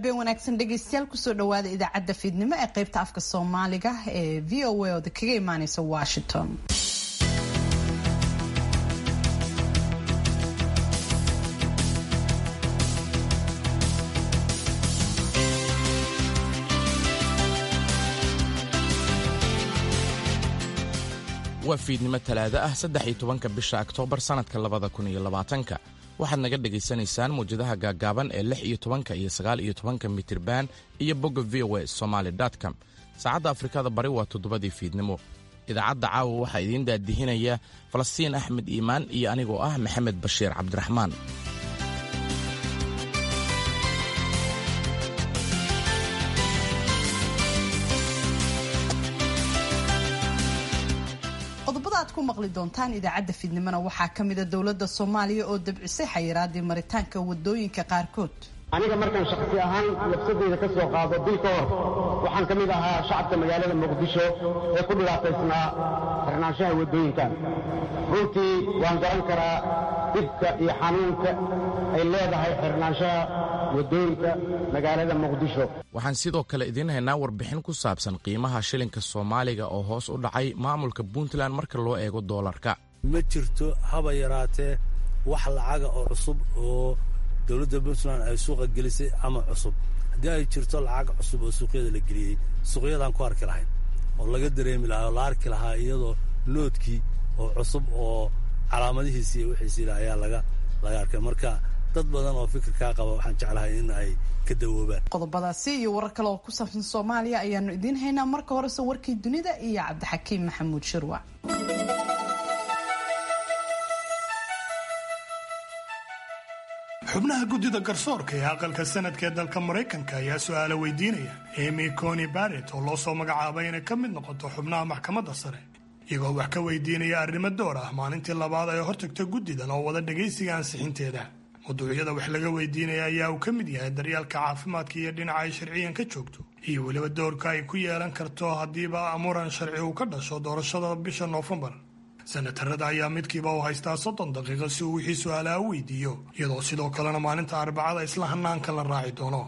habeen wanaagsan dhegeystayaal kusoo dhawaada idaacadda fiidnimo ee qaybta afka soomaaliga ee v o a ooda kaga imaaneysa washington waa fiidnimo talaado ah saddex iyo tobanka bisha oktoobar sannadka labada kun iyo labaatanka waxaad naga dhagaysanaysaan muwjadaha gaaggaaban ee lix iyo tobanka iyo sagaal iyo tobanka mitirban iyo bogga v o a somaali com saacadda afrikada bari waa toddobadii fiidnimo idaacadda caawa waxaa idiin daadihinaya falastiin axmed iimaan iyo anigoo ah maxamed bashiir cabdiraxmaan qodobada aad ku maqli doontaan idaacadda fiidnimona waxaa ka mida dowladda soomaaliya oo dabcisay xayiraadii maritaanka wadooyinka qaarkood aniga markaan shakhsi ahaan nafsadeyda ka soo qaado bil ka hor waxaan ka mid ahaa shacabka magaalada muqdisho ee ku dhibaataysnaa xirnaanshaha waddooyinkan runtii waan garan karaa dhibka iyo xanuunka ay leedahay xirnaanshaha waddooyinka magaalada muqdisho waxaan sidoo kale idiin haynaa warbixin ku saabsan qiimaha shilinka soomaaliga oo hoos u dhacay maamulka puntland marka loo eego doolarka ma jirto haba yaraatee wax lacaga oo cusub oo dowladda puntland ay suuqa gelisay ama cusub haddii ay jirto lacag cusub oo suuqyada la geliyey suuqyadaan ku arki lahayn oo laga dareemi lahaa oo la arki lahaa iyadoo loodkii oo cusub oo calaamadihiisi iyo wixiisii lah ayaa laga laga arkay marka dad badan oo fikirkaa qaba waxaan jeclahay in ay ka dawoobaan qodobadaasi iyo warar kale oo ku saabsan soomaaliya ayaanu idiin haynaa marka horese warkii dunida iyo cabdixakiim maxamuud shirwac xubnaha guddida garsoorka ee aqalka sanadka ee dalka maraykanka ayaa su-aalo weydiinaya emy coni barret oo loo soo magacaabay inay ka mid noqoto xubnaha maxkamadda sare iyagoo wax ka weydiinaya arrimo door ah maalintii labaad ay hortagta guddidan oo wada dhagaysiga ansixinteeda mawduucyada wax laga weydiinaya ayaa uu ka mid yahay daryaalka caafimaadka iyo dhinaca ay sharciyan ka joogto iyo weliba doorka ay ku yeelan karto haddiiba muran sharci uu ka dhasho doorashada bisha noofembar senatarada ayaa midkiiba u haystaa soddon daqiiqo si uu wixii su-aalaha u weydiiyo iyadoo sidoo kalena maalinta arbacada isla hanaanka la raaci doono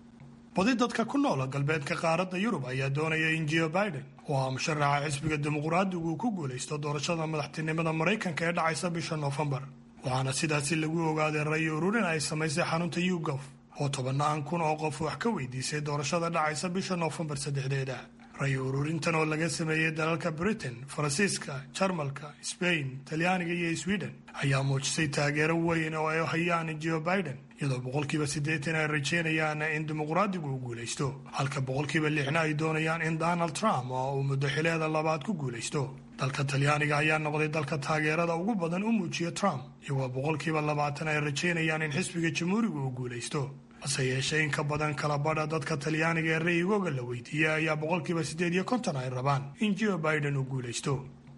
badi dadka ku noola galbeedka qaaradda yurub ayaa doonaya in jio biden oo ah musharaxa xisbiga dimuqraadigu uu ku guulaysto doorashada madaxtinimada maraykanka ee dhacaysa bisha noofembar waxaana sidaasi lagu ogaaday ray ururin ay samaysay xarunta yugof oo tobannaan kun oo qof wax ka weydiisay doorashada dhacaysa bisha noofembar saddexdeeda ray ururintan oo laga sameeyey dalalka britain faransiiska jarmalka sbain talyaaniga iyo sweden ayaa muujisay taageero weyn oo ay hayaan jo biden iyadoo boqolkiiba siddeetan ay rajaynayaan in dimuqraadigu uu guulaysto halka boqolkiiba lixna ay doonayaan in donald trump oo uu muddo xileeda labaad ku guulaysto dalka talyaaniga ayaa noqday dalka taageerada ugu badan u muujiya trump iyagoo boqolkiiba labaatan ay rajaynayaan in xisbiga jamhuuriga uu guulaysto hase yeeshee in ka badan kala badha dadka talyaaniga ee ra'yigooga la weydiiyey ayaa boqolkiiba siddeed iyo konton ay rabaan in jo biden uu guulaysto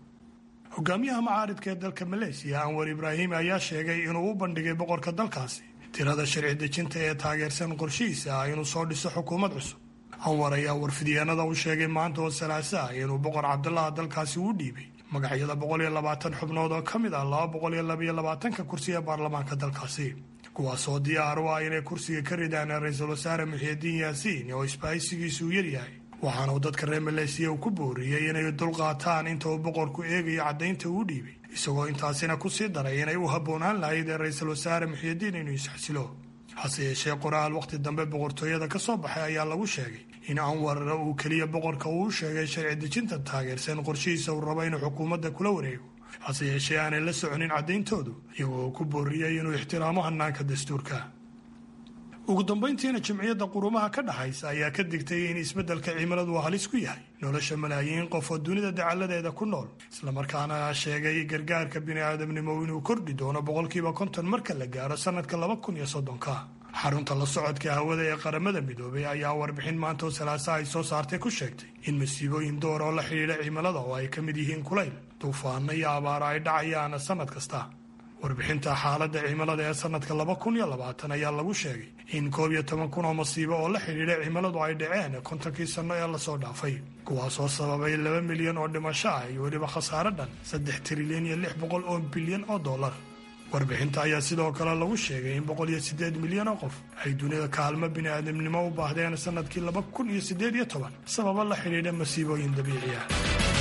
hogaamiyaha macaaridka ee dalka maleesiya anwar ibraahim ayaa sheegay inuu u bandhigay boqorka dalkaasi tirada sharci dejinta ee taageersan qorshihiisa ah inuu soo dhiso xukuumad cusub anwar ayaa warfidyaanada u sheegay maanta oo salaaso ah inuu boqor cabdulaha dalkaasi u dhiibay magacyada boqol iyo labaatan xubnood oo ka mid ah laba boqol iyo labaiyo labaatanka kursi ee baarlamaanka dalkaasi kuwaasoo diyaar u ah inay kursiga ka ridaan ra-iisul wasaare muxiidiin yaasiin oo isbahaysigiisu u yaryahay waxaana uu dadka reer maleesiya uu ku booriyey inay dulqaataan inta uu boqorku eegayo caddaynta uu dhiibay isagoo intaasina ku sii daray inay u habboonaan lahayd ee ra-iisul wasaare muxiidiin inuu isxasilo hase yeeshee qoraal wakhti dambe boqortooyada ka soo baxay ayaa lagu sheegay in anwar uu keliya boqorka uu u sheegay sharci dejinta taageersan qorshihiisa uu rabo inuu xukuumadda kula wareego hase yeeshee aanay la soconin caddayntoodu iyagoo ku booriyey inuu ixtiraamo hanaanka dastuurka ugu dambayntiina jimciyadda qurumaha ka dhaxaysa ayaa ka digtay in isbeddelka cimiladu uu halis ku yahay nolosha malaayiin qof oo dunida dacalladeeda ku nool islamarkaana sheegay gargaarka bini'aadamnimo inuu kordhi doono boqolkiiba konton marka la gaaro sannadka laba kun iyo soddonka xarunta la socodka hawada ee qaramada midoobay ayaa warbixin maanta oo salaasa ay soo saartay ku sheegtay in masiibooyin door oo la xidhiidha cimilada oo ay ka mid yihiin kulayl duufaano iyo abaaro ay dhacayaan sannad kasta warbixinta xaaladda cimilada ee sannadka laba kun iyo labaatan ayaa lagu sheegay in koob iyo toban kun oo masiibo oo la xidhiidha cimiladu ay dhaceen kontonkii sanno ee lasoo dhaafay kuwaasoo sababay laba milyan oo dhimasho ah iyo weliba khasaare dhan saddex trilyan iyo lix boqol oo bilyan oo dollar warbixinta ayaa sidoo kale lagu sheegay in boqol iyo siddeed milyan oo qof ay dunida kaalmo bini'aadamnimo u baahdeen sannadkii laba kun iyo siddeed iyo toban sababo la xidhiidha masiibooyin dabiici ah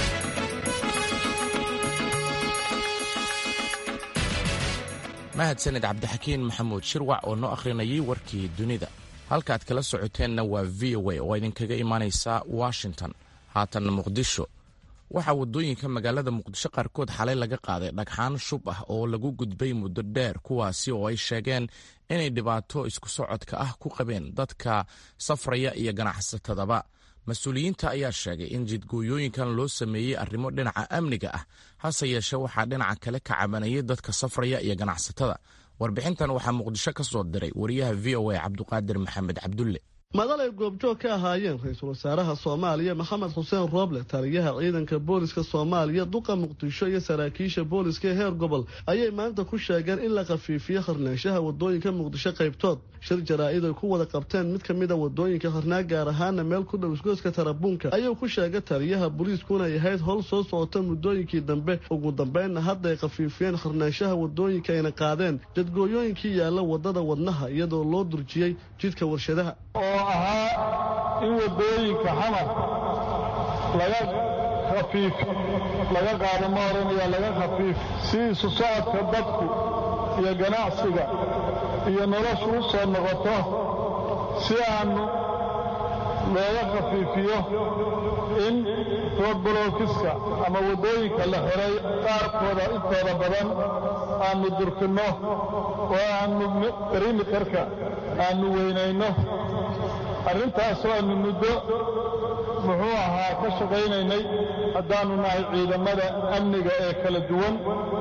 mahadsanid cabdixakiin maxamuud shirwac oo noo akhrinayay warkii dunida halkaaad kala socoteenna waa v o a oo idinkaga imaanaysa washington haatanna muqdisho waxaa waddooyinka magaalada muqdisho qaarkood xalay laga qaaday dhagxaan shub ah oo lagu gudbay muddo dheer kuwaasi oo ay sheegeen inay dhibaato isku socodka ah ku qabeen dadka safraya iyo ganacsatadaba mas-uuliyiinta ayaa sheegay in jidgooyooyinkan loo sameeyey arrimo dhinaca amniga ah hase yeeshee waxaa dhinaca kale ka cabanayay dadka safraya iyo ganacsatada warbixintan waxaa muqdisho ka soo diray wariyaha v o a cabduqaadir maxamed cabdulle madal ay goobjoog ka ahaayeen ra-iisul wasaaraha soomaaliya maxamed xuseen rooble taliyaha ciidanka booliska soomaaliya duqa muqdisho iyo saraakiisha booliska ee heer gobol ayay maanta ku sheegeen in la khafiifiyo harnaanshaha wadooyinka muqdisho qaybtood shir jaraa-id ay ku wada qabteen mid ka mid a wadooyinka harnaa gaar ahaana meel ku dhow isgoyska tarabuunka ayuu ku sheegay taliyaha booliiskuna ay ahayd howl soo socota muddooyinkii dambe ugu dambeynna hadda ay khafiifiyeen harnaanshaha wadooyinka ayna qaadeen jadgooyooyinkii yaalla wadada wadnaha iyadoo loo durjiyey jidka warshadaha oo ahaa in waddooyinka xamar laga khafiif laga qaado ma oranaya laga khafiif si isu socodka dadku iyo ganacsiga iyo noloshu u soo noqoto si aanu looga khafiifiyo in roodbolookiska ama waddooyinka la xiray qaarkooda intooda badan aanu durkinno oo aanu perimeterka aanu weynayno arrintaasoo aanu muddo muxuu ahaa ka shaqaynaynay haddaannu nahay ciidamada amniga ee kala duwan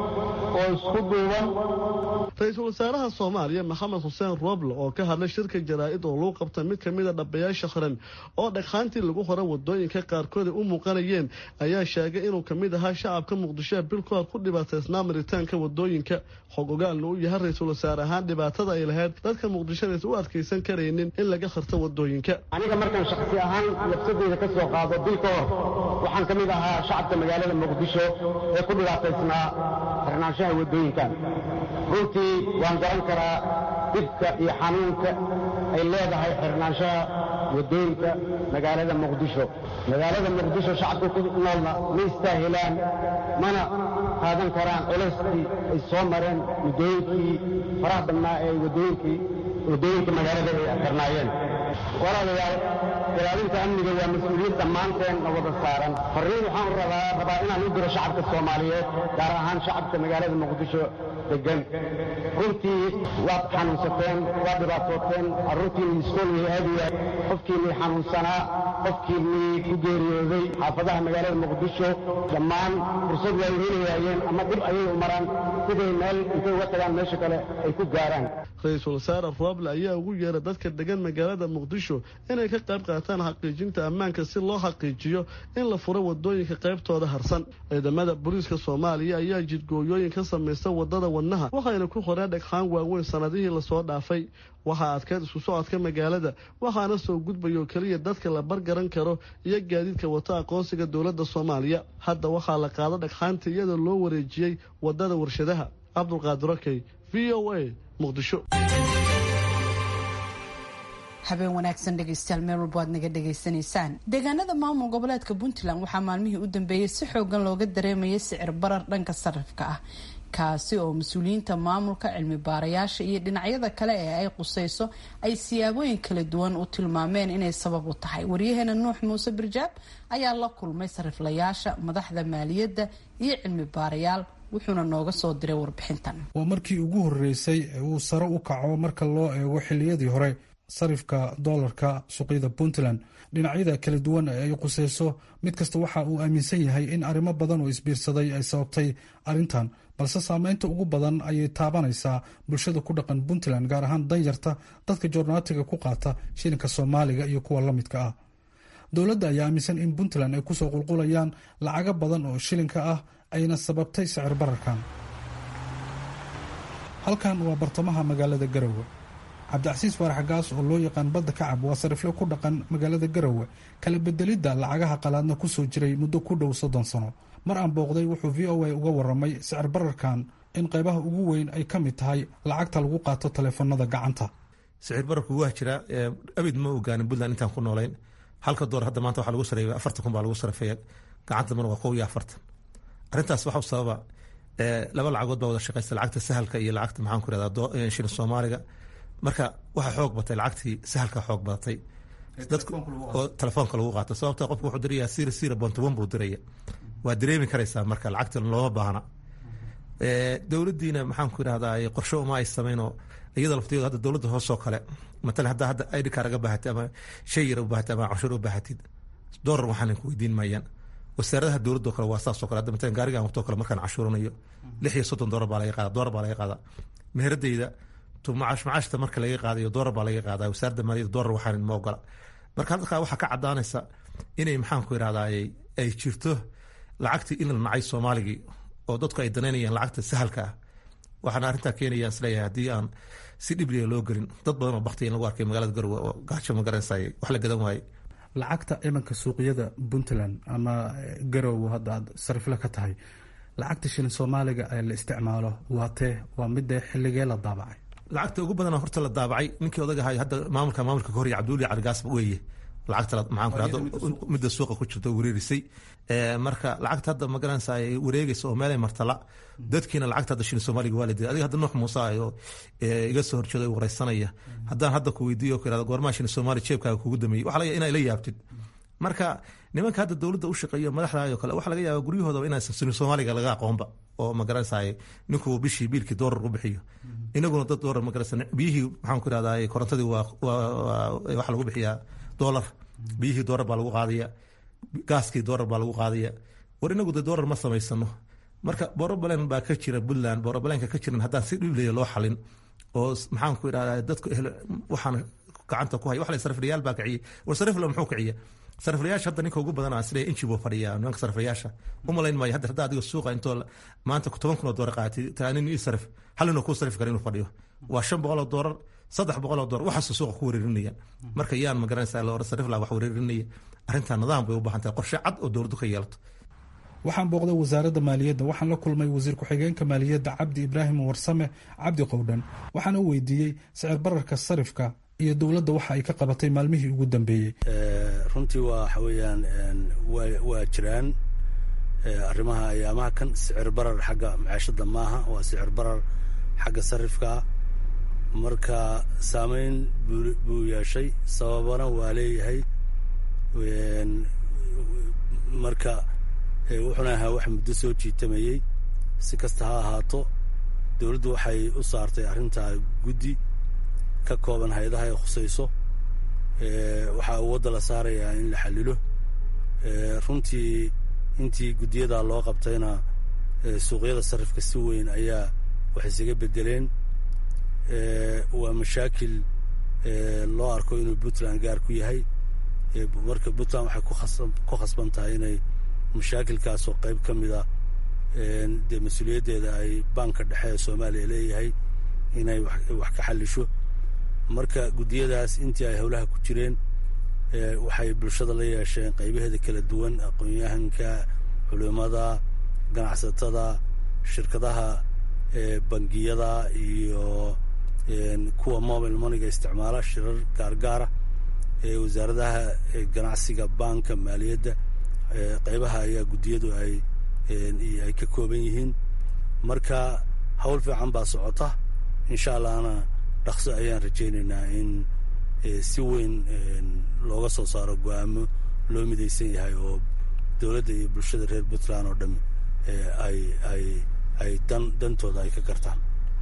oo isku duuban ra-iisul wasaaraha soomaaliya maxamed xuseen rooble oo ka hadlay shirka jaraa-id oo lagu qabta mid ka mid a dhabayaasha qaran oo dhagxaantii lagu hora wadooyinka qaarkood ay u muuqanayeen ayaa sheegay inuu ka mid ahaa shacabka muqdishoa bil ka hor ku dhibaataysnaa maritaanka wadooyinka xog ogaalna u yahay ra-iisul wasaare ahaan dhibaatada ay lahayd dadka muqdishonaysa u adkaysan karaynin in laga kharto wadooyinka aniga markaan shakhsi ahaan nafsadeyda ka soo qaado bil ka hor waxaan ka mid ahaa shacabka magaalada muqdisho ee ku dhibaataysnaa xirnaanshaha wadooyinkan runtii waan garan karaa dhibka iyo xanuunka ay leedahay xirnaanshaha waddooyinka magaalada muqdisho magaalada muqdisho shacabka ku noolna ma istaahilaan mana qaadan karaan culaystii ay soo mareen muddooyinkii faraha badnaa ee waddooyinkii waddooyinka magaalada ay xirnaayeen walaalayaal ilaalinta amniga waa mas-uuliyad dhammaanteen na wada saaran farriin waxaan rabaa rabaa inaan u diro shacabka soomaaliyeed gaar ahaan shacabka magaalada muqdisho degan runtii waad xanuunsateen waad dhibaatooteen carruurtiinii iskool way aadayaan qofkiinii xanuunsanaa qofkiinii ku geeriyooday xaafadaha magaalada muqdisho dhammaan fursad way helayaayeen ama dhib ayay u maraan siday meel intay uga tagaan meesha kale ay ku gaaraan ra-iisul wasaare rooble ayaa ugu yeeray dadka degan magaalada muqdisho inay ka qayb qaataan xaqiijinta ammaanka si loo xaqiijiyo in la furo wadooyinka qaybtooda harsan ciidamada booliiska soomaaliya ayaa jidgooyooyin ka samaysta wadada wadnaha waxayna ku qoreen dhagxaan waaweyn sanadihii lasoo dhaafay waxaa adkeyd isku socodka magaalada waxaana soo gudbaya oo keliya dadka la bargaran karo iyo gaadiidka wata aqoonsiga dowladda soomaaliya hadda waxaa la qaado dhagxaanta iyadoo loo wareejiyey wadada warshadaha cabdulqaadir okey v o a muqdisho habeen wanaagsan dhegeystayaal meel walba aad naga dhegaysanaysaan deegaanada maamul goboleedka puntland waxaa maalmihii u dambeeyey si xoogan looga dareemayay sicir barar dhanka sarifka ah kaasi oo mas-uuliyiinta maamulka cilmi baarayaasha iyo dhinacyada kale ee ay qusayso ay siyaabooyin kala duwan u tilmaameen inay sabab u tahay waryaheena nuux muuse birjaab ayaa la kulmay sariflayaasha madaxda maaliyadda iyo cilmi baarayaal wuxuuna nooga soo diray warbixintan waa markii ugu horeysay ee uu sare u kaco marka loo eego xiliyadii hore sarifka doolarka suuqyada puntland dhinacyada kala duwan ee ay quseyso mid kasta waxa uu aaminsan yahay in arrimo badan oo isbiirsaday ay sababtay arrintan balse saameynta ugu badan ayay taabanaysaa bulshada ku dhaqan puntland gaar ahaan danyarta dadka joornaatiga ku qaata shilinka soomaaliga iyo kuwa la midka ah dowladda ayaa aaminsan in puntland ay kusoo qulqulayaan lacago badan oo shilinka ah ayna sababtay sicir bararkan halkan waa bartamaha magaalada garowe cabdicasiis faarax gaas oo loo yaqaan badda kacab waa sarifle ku dhaqan magaalada garowe kala bedelidda lacagaha qalaadna kusoo jiray muddo ku dhow soddon sano mar aan booqday wuxuu v o a uga waramay sicir bararkan in qaybaha ugu weyn ay ka mid tahay lacagta lagu qaato taleefanada gacanta sicir bararku waa jiraa abid ma ogaanin puntland intaan ku noolayn halka door hadda maanta waxaa lagu sareeya afartan kun baa lagu sarafeeya gacanta mana waa kow iyo afartan arrintaas waxau sababa laba lacagood baa wada shaqaysta lacagta sahalka iyo lacagta maxaan ku irahdaa shilin soomaaliga marka waxaa xoog batay lacagtii sahalka xoog badatay dadku oo telefoonka lagu qaato sababta qofku wuxuu dirayaa sira sira bontoban buu diraya waa dareemi karaysaa marka lacagta looma baahna dowladdiina maxaan ku irahdaa qorsho uma ay sameynoo iyada laftigeedu hadda dowladda hoosoo kale matala haddaa hadda id car aga baahatid ama shay yar u baahatid ama canshuur u baahatid doolar waxaan ku weydiin maayaan wasaaradaha dowladda kale waa saasoo kale hadda matalan gaarigan waqtoo kale markaan cashuuranayo lix iyo soddon doolar baa laga qaada doolar baa laga qaadaa meheradeyda tu macaash macaashta marka laga qaadayo doolar baa laga qaadaa wasaaradda maaliyadda doolar waxaan ma ogola marka halkaa waxaa ka cadaanaysa inay maxaan ku irahdaa ay jirto lacagtii in la nacay soomaaligii oo dadku ay danaynayaan lacagta sahalka ah waxaana arrintaa keenayaan isleeyahay haddii aan si dhibliga loo gelin dad badan oo bakti in lagu arkay magaalada garowe oo gaajo ma garanaysaay wax la gadan waaye lacagta imanka suuqyada puntland ama garowe hadda aad sarifle ka tahay lacagta shilin soomaaliga ee la isticmaalo waa tee waa midee xilligee la daabacay lacagta ugu badana horta la daabacay ninkii odag ahay hadda maamulka maamulka ka horya cabduuli caligaas weeye lacagta maxaan ku rahda midda suuqa ku jirta wareerisay marka lacagta hadda ma garanaysa ay wareegaysa oo meelay martala dadkiina lacagta hadda shilin soomaaliga waa la diray adiga hadda nuux muuse ah oo iga soo horjeeda wareysanaya haddaan hadda ku weydiiyo ku irahda goormaha shilin soomaaliya jeebkaaga kugu dameeyey waxa laga inaa ila yaabtid marka nimanka hadda dowladda u shaqeeyo madaxda oo kale waxa laga yaaba guryahoodaba inaysan shilin soomaaliga laga aqoonba oo ma garanaysa ninkuu bishii biilkii doolar u bixiyo inaguna dad doolar ma garanaysa biyihii maxaan ku irahdaa korontadii waa waxa lagu bixiyaa doolar biyihii doolar baa lagu qaadaya gaaskii doolar baa lagu qaadaya war inagu de doolar ma samaysano marka borobalen baa ka jira puntland borobalenka ka jiran haddaan si dhiblaya loo xalin oo maxaan ku idhahdaa dadku waxaan gacanta ku haya wax la sariflayaal baa kiciyay war sarifla muxuu kiciya sariflayaasha hadda ninka ugu badan aan isleeyahay inji buu fadhiyaa nimanka sariflayaasha u malayn maayo hadda hadda adiga suuqa intoo maanta toban kun oo doolar qaatay taanin ii sarif hal inuu kuu sarif kara inuu fadhiyo waa shan boqol oo doolar saddex boqol oo doolar waxaasuu suuqa ku wareerinaya marka yaan ma garanaysaa la sarif laa wax wareerinaya arrintaa nidaam bay u baahan tahay qorshe cad oo dowladdu ka yeelato waxaan booqday wasaaradda maaliyadda waxaan la kulmay wasiir ku-xigeenka maaliyadda cabdi ibraahim warsame cabdi qowdhan waxaana u weydiiyey sicir bararka sarifka iyo dowladda waxa ay ka qabatay maalmihii ugu dambeeyey runtii waa waxa weeyaan waa jiraan arrimaha ayaamaha kan sicir barar xagga macaashadda maaha waa sicir barar xagga sarifkaa marka saameyn buu yeeshay sababana waa leeyahay marka wuxuuna ahaa wax muddo soo jiitamayey si kasta ha ahaato dowladdu waxay u saartay arrintaa guddi ka kooban hay-adaha ay khusayso waxaa awoodda la saarayaa in la xallilo runtii intii guddiyadaa loo qabtayna suuqyada sarifka si weyn ayaa wax isaga beddeleen waa mashaakil loo arko inuu puntland gaar ku yahay marka puntland waxay ku khasban tahay inay mashaakilkaasoo qayb ka mida dee mas-uuliyaddeeda ay banka dhexe ee soomaaliya leeyahay inay wax ka xallisho marka guddiyadaas intii ay howlaha ku jireen waxay bulshada la yeesheen qaybaheeda kala duwan aqoon-yahanka culimada ganacsatada shirkadaha bangiyada iyo kuwa mobile moneyga isticmaala shirar gaargaara wasaaradaha ganacsiga banka maaliyadda qaybaha ayaa guddiyadu ay ay ka kooban yihiin marka hawl fiican baa socota insha allahna dhaqso ayaan rajaynaynaa in si weyn looga soo saaro go-aamo loo midaysan yahay oo dowladda iyo bulshada reer puntland oo dhami ay ay ay dan dantooda ay ka gartaan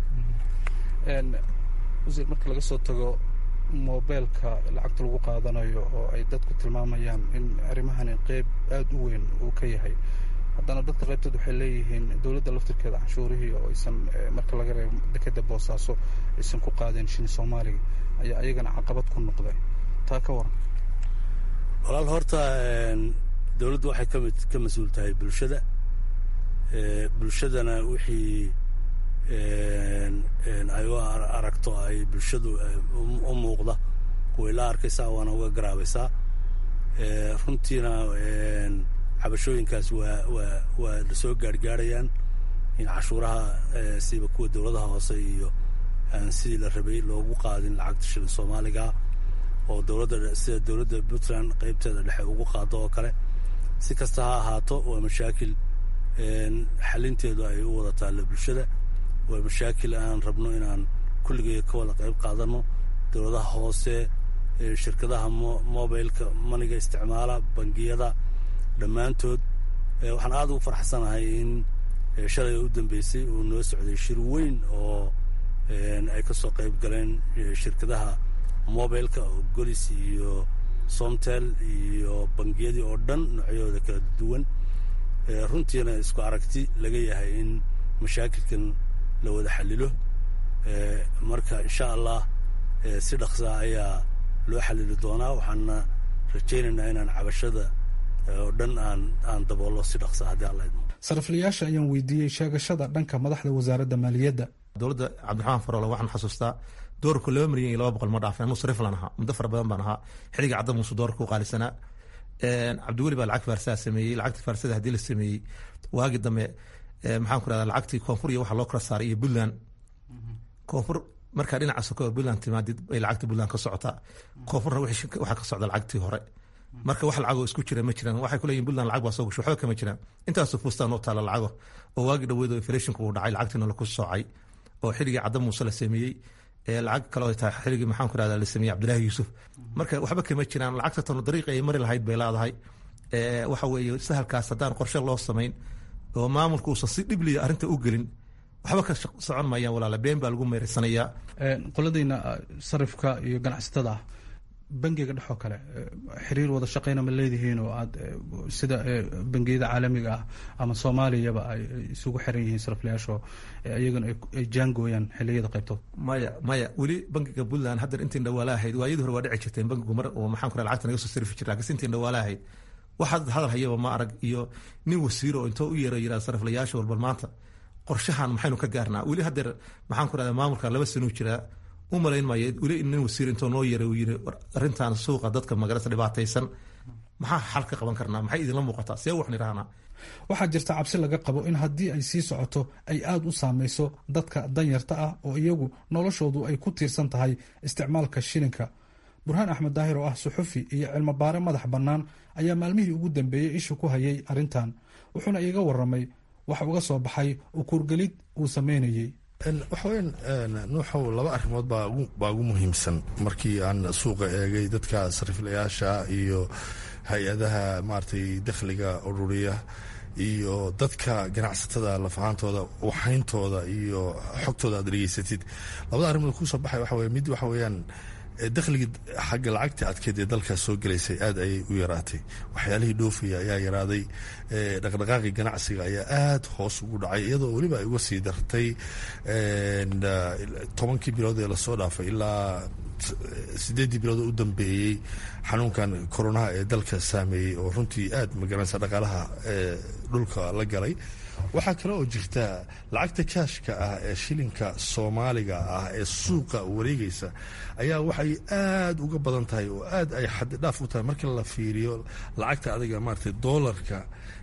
wasiir marka laga soo tago mobeelka lacagta lagu qaadanayo oo ay dadku tilmaamayaan in arrimahani qeyb aada u weyn uu ka yahay haddana dadka qaybtood waxay leeyihiin dowladda laftirkeeda canshuurihii oo aysan marka laga reebo dekeda boosaaso aysan ku qaadeen shini soomaaliga ayaa ayagana caqabad ku noqday taa ka waran walaal horta dowladdu waxay ka mid ka mas-uul tahay bulshada bulshadana wixii ay u aragto ay bulshadu u muuqda way la arkaysaa waana uga garaabaysaa runtiina cabashooyinkaas waa waa waa la soo gaarhgaarhayaan in cashuuraha siba kuwa dowladaha hoose iyo aan sidii la rabay loogu qaadin lacagta shilin soomaaliga oo dowladda sida dowladda puntland qeybteeda dhexe ugu qaado oo kale si kasta ha ahaato waa mashaakil xalinteedu ay u wada taallo bulshada waa mashaakil aan rabno inaan kulligee ka wada qayb qaadano dowladaha hoose shirkadaha mobileka maniga isticmaala bangiyada dhammaantood waxaan aada ugu farxsanahay in shalay u dambeysay uu noo socday shir weyn oo ay ka soo qayb galeen shirkadaha mobileka oo golis iyo somtel iyo bangiyadii oo dhan noocyahooda kala duwan runtiina isku aragti laga yahay in mashaakilkan la wada xalilo marka insha allah si dhaqsaa ayaa loo xalili doonaa waxaana rajaynaynaa inaan cabashada oo dhan aan aan daboollo si dhaqsa haddii alla idmo sariflayaasha ayaan weydiiyey sheegashada dhanka madaxda wasaaradda maaliyadda dowladda cabdiraxmaan faroole waxaan xasuustaa doorku laba milyan iyo laba boqol ma dhaafin anuu sariflan ahaa muddo fara badan baan ahaa xilliga cadda muuse doorka u qaalisanaa cabdiweli baa lacag faarsaha sameeyey lacagta faarsada haddii la sameeyey waagi dambe maxaan ku rahdaa lacagtii koonfur iyo waxa loo kala saaray iyo puntland koonfur markaa dhinaca soko puntland timaadid bay lacagta puntland ka socotaa koonfurna waxaa ka socda lacagtii hore marka wax lacagoo isku jira ma jiraan waxay kuleeyihin puntland lacag baa soo gasho waxba kama jiraan intaasoo fuustaan oo taala lacago oo waagi dhaweyd oo inflationka uu dhacay lacagtiina laku soocay oo xilligii cadda muuse la sameeyey lacag kale oo tahay xilligii maxaan ku rahdaa la sameeyey cabdilaahi yuusuf marka waxba kama jiraan lacagta tano dariiqa ay mari lahayd bay leedahay waxa weeye sahalkaas haddaan qorshe loo samayn oo maamulka uusan si dhibliya arrinta u gelin waxba ka socon maayaan walaala been baa lagu meeraysanayaa qoladayna sarifka iyo ganacsatada ah bangiga dhexoo kale xiriir wada shaqeyna ma leedihiin oo aad sida bangiyada caalamiga ah ama soomaaliyaba ay isugu xiran yihiin sariflayaasho iyagana ay jaangooyaan xiliyada qaybtood maya maya weli bangiga puntland haddan intiin dhawaala ahayd waayadii hore waa dhici jirteen bangigu mar oo maxaan ku lacagta naga soo sarifi jira lakiinse intiin dhawaala ahayd waxaad hadal hayaba ma arag iyo nin wasiiro oo intoo u yeero yiraa sariflayaasha walbal maanta qorshahan maxaynu ka gaarnaa weli haddeer maxaan ku rahdaa maamulka laba sanuu jiraa u malayn maayo weli nin wasiir intoo noo yeeray uu yiri arrintan suuqa dadka magarasa dhibaataysan maxaa xal ka qaban karnaa maxay idinla muuqataa see wax nidhahnaa waxaa jirta cabsi laga qabo in haddii ay sii socoto ay aada u saameyso dadka danyarta ah oo iyagu noloshoodu ay ku tiirsan tahay isticmaalka shilinka burhaan axmed daahir oo ah suxufi iyo cilmo baare madax bannaan ayaa maalmihii ugu dambeeyey isha ku hayay arrintan wuxuuna iiga waramay wax uga soo baxay ukuurgelid uu sameynayey waxaweyan nuuxow laba arrimood baa ugu muhiimsan markii aan suuqa eegay dadka sariflayaasha iyo hay-adaha maaragtay dakhliga ururiya iyo dadka ganacsatada lafahaantooda waxayntooda iyo xogtooda aad dhegeysatid labada arrimood kusoo baxay waxa weye mid waxa weeyaan dakhligii xagga lacagta adkeed ee dalkaas soo gelaysay aad ayay u yaraatay waxyaalihii dhoofaya ayaa yaraaday dhaqdhaqaaqii ganacsiga ayaa aada hoos ugu dhacay iyadoo weliba ay uga sii dartay tobankii bilood ee lasoo dhaafay ilaa sideeddii bilood oo u dambeeyey xanuunkan koronaha ee dalka saameeyey oo runtii aad magaranaysa dhaqaalaha dhulka la galay waxaa kale oo jirta lacagta kaashka ah ee shilinka soomaaliga ah ee suuqa wareegaysa ayaa waxay aada uga badan tahay oo aad ay xaddidhaaf u tahay marka la fiiriyo lacagta adiga maaragtay doolarka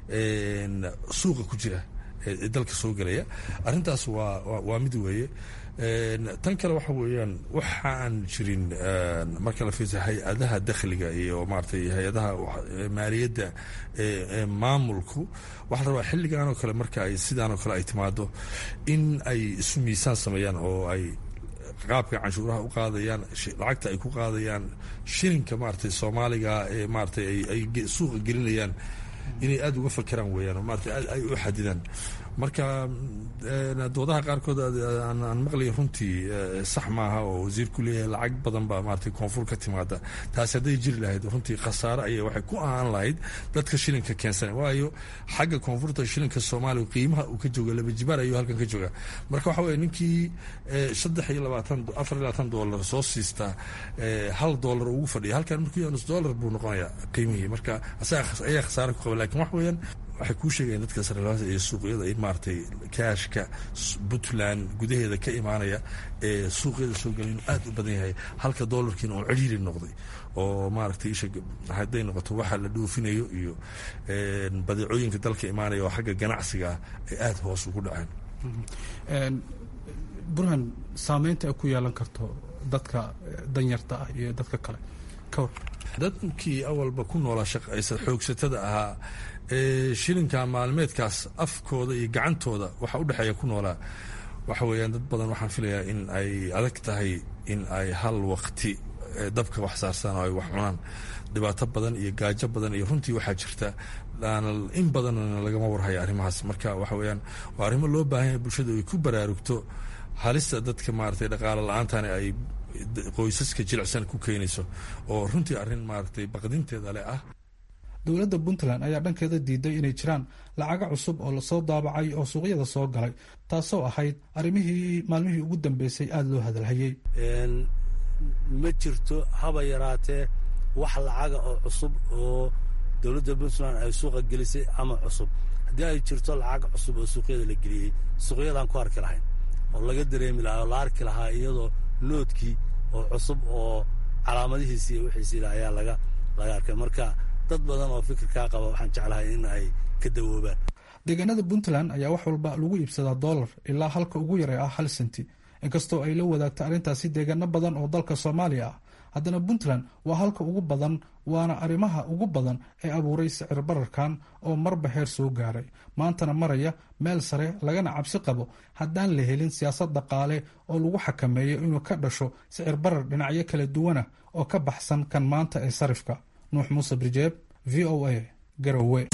suuqa ku jira ee dalka soo gelaya arrintaas waa waa mid weeye tan kale waxa weeyaan waxa aan jirin marka la fiirsa hay-adaha dakhliga iyo maaragtay hay-adaha maaliyadda ee maamulku waxaa la rabaa xilligan oo kale marka ay sidaan oo kale ay timaado in ay isu miisaan sameeyaan oo ay qaabka canshuuraha u qaadayaan lacagta ay ku qaadayaan shilinka maaragtay soomaaliga ee maaragtay ay suuqa gelinayaan inay aada uga fakeraan weeyaan oo maarata aad ay u xadidaan marka doodaha qaarkood aan maqlaya runtii sax maaha oo wasiirku leeyahay lacag badan baa maaragtay koonfur ka timaada taasi hadday jiri lahayd runtii khasaare ayay waxay ku ahaan lahayd dadka shilinka keensana waayo xagga koonfurta shilinka soomaaliya qiimaha uu ka jooga laba jibaar ayuu halkan ka jooga marka waxa weye ninkii saddex iyo labaatan afar iyo labaatan doolar soo siistaa hal doolar ugu fadhiya halkan markuu nus doolar buu noqonayaa qiimihii marka ayaa khasaare ku qaba lakin wax weeyaan waxay kuu sheegayaan dadka sariflayaasha iyo suuqyada in maaragtay kaashka puntland gudaheeda ka imaanaya ee suuqyada soo gelay inuu aada u badan yahay halka doolarkiina oo ciriiri noqday oo maaragtay isha hadday noqoto waxa la dhoofinayo iyo badeecooyinka dalka imaanaya oo xagga ganacsiga ah ay aada hoos ugu dhaceen burhan saameynta ay ku yeelan karto dadka danyarta ah iyo dadka kale ka war dadkii awalba ku noolaa shaqaysa xoogsatada ahaa ee shilinka maalmeedkaas afkooda iyo gacantooda waxa u dhexeeya ku noolaa waxa weeyaan dad badan waxaan filayaa in ay adag tahay in ay hal waqti dabka wax saarsan oo ay wax cunaan dhibaato badan iyo gaajo badan iyo runtii waxaa jirta in badanna lagama warhaya arrimahaas marka waxa weeyaan waa arrimo loo baahan yahay bulshada ay ku baraarugto halista dadka maaragtay dhaqaalo la-aantani ay qoysaska jilicsan ku keenayso oo runtii arrin maaragtay baqdinteeda leh ah dowladda puntland ayaa dhankeeda diiday inay jiraan lacago cusub oo lasoo daabacay oo suuqyada soo galay taasoo ahayd arrimihii maalmihii ugu dambeysay aada loo hadalhayey ma jirto haba yaraatee wax lacaga oo cusub oo dowladda puntland ay suuqa gelisay ama cusub haddii ay jirto lacag cusub oo suuqyada la geliyey suuqyadaan ku arki lahayn oo laga dareemi lahaa oo la arki lahaa iyadoo noodkii oo cusub oo calaamadihiisi iyo wixiisiila ayaa laga laga arkay marka dad badan oo fikirkaa qaba waxaan jeclahay in ay ka dawoobaan deegaanada puntland ayaa wax walba lagu iibsadaa dollar ilaa halka ugu yaray ah hal senti inkastoo ay la wadaagto arrintaasi deegaano badan oo dalka soomaaliya ah haddana puntland waa halka ugu badan waana arrimaha ugu badan ee abuuray sicir bararkan oo marba heer soo gaaray maantana maraya meel sare lagana cabsi qabo haddaan la helin siyaasad dhaqaale oo lagu xakameeyo inuu ka dhasho sicir barar dhinacyo kala duwana oo ka baxsan kan maanta ee sarifka nuux muuse birjeeb v o a garowe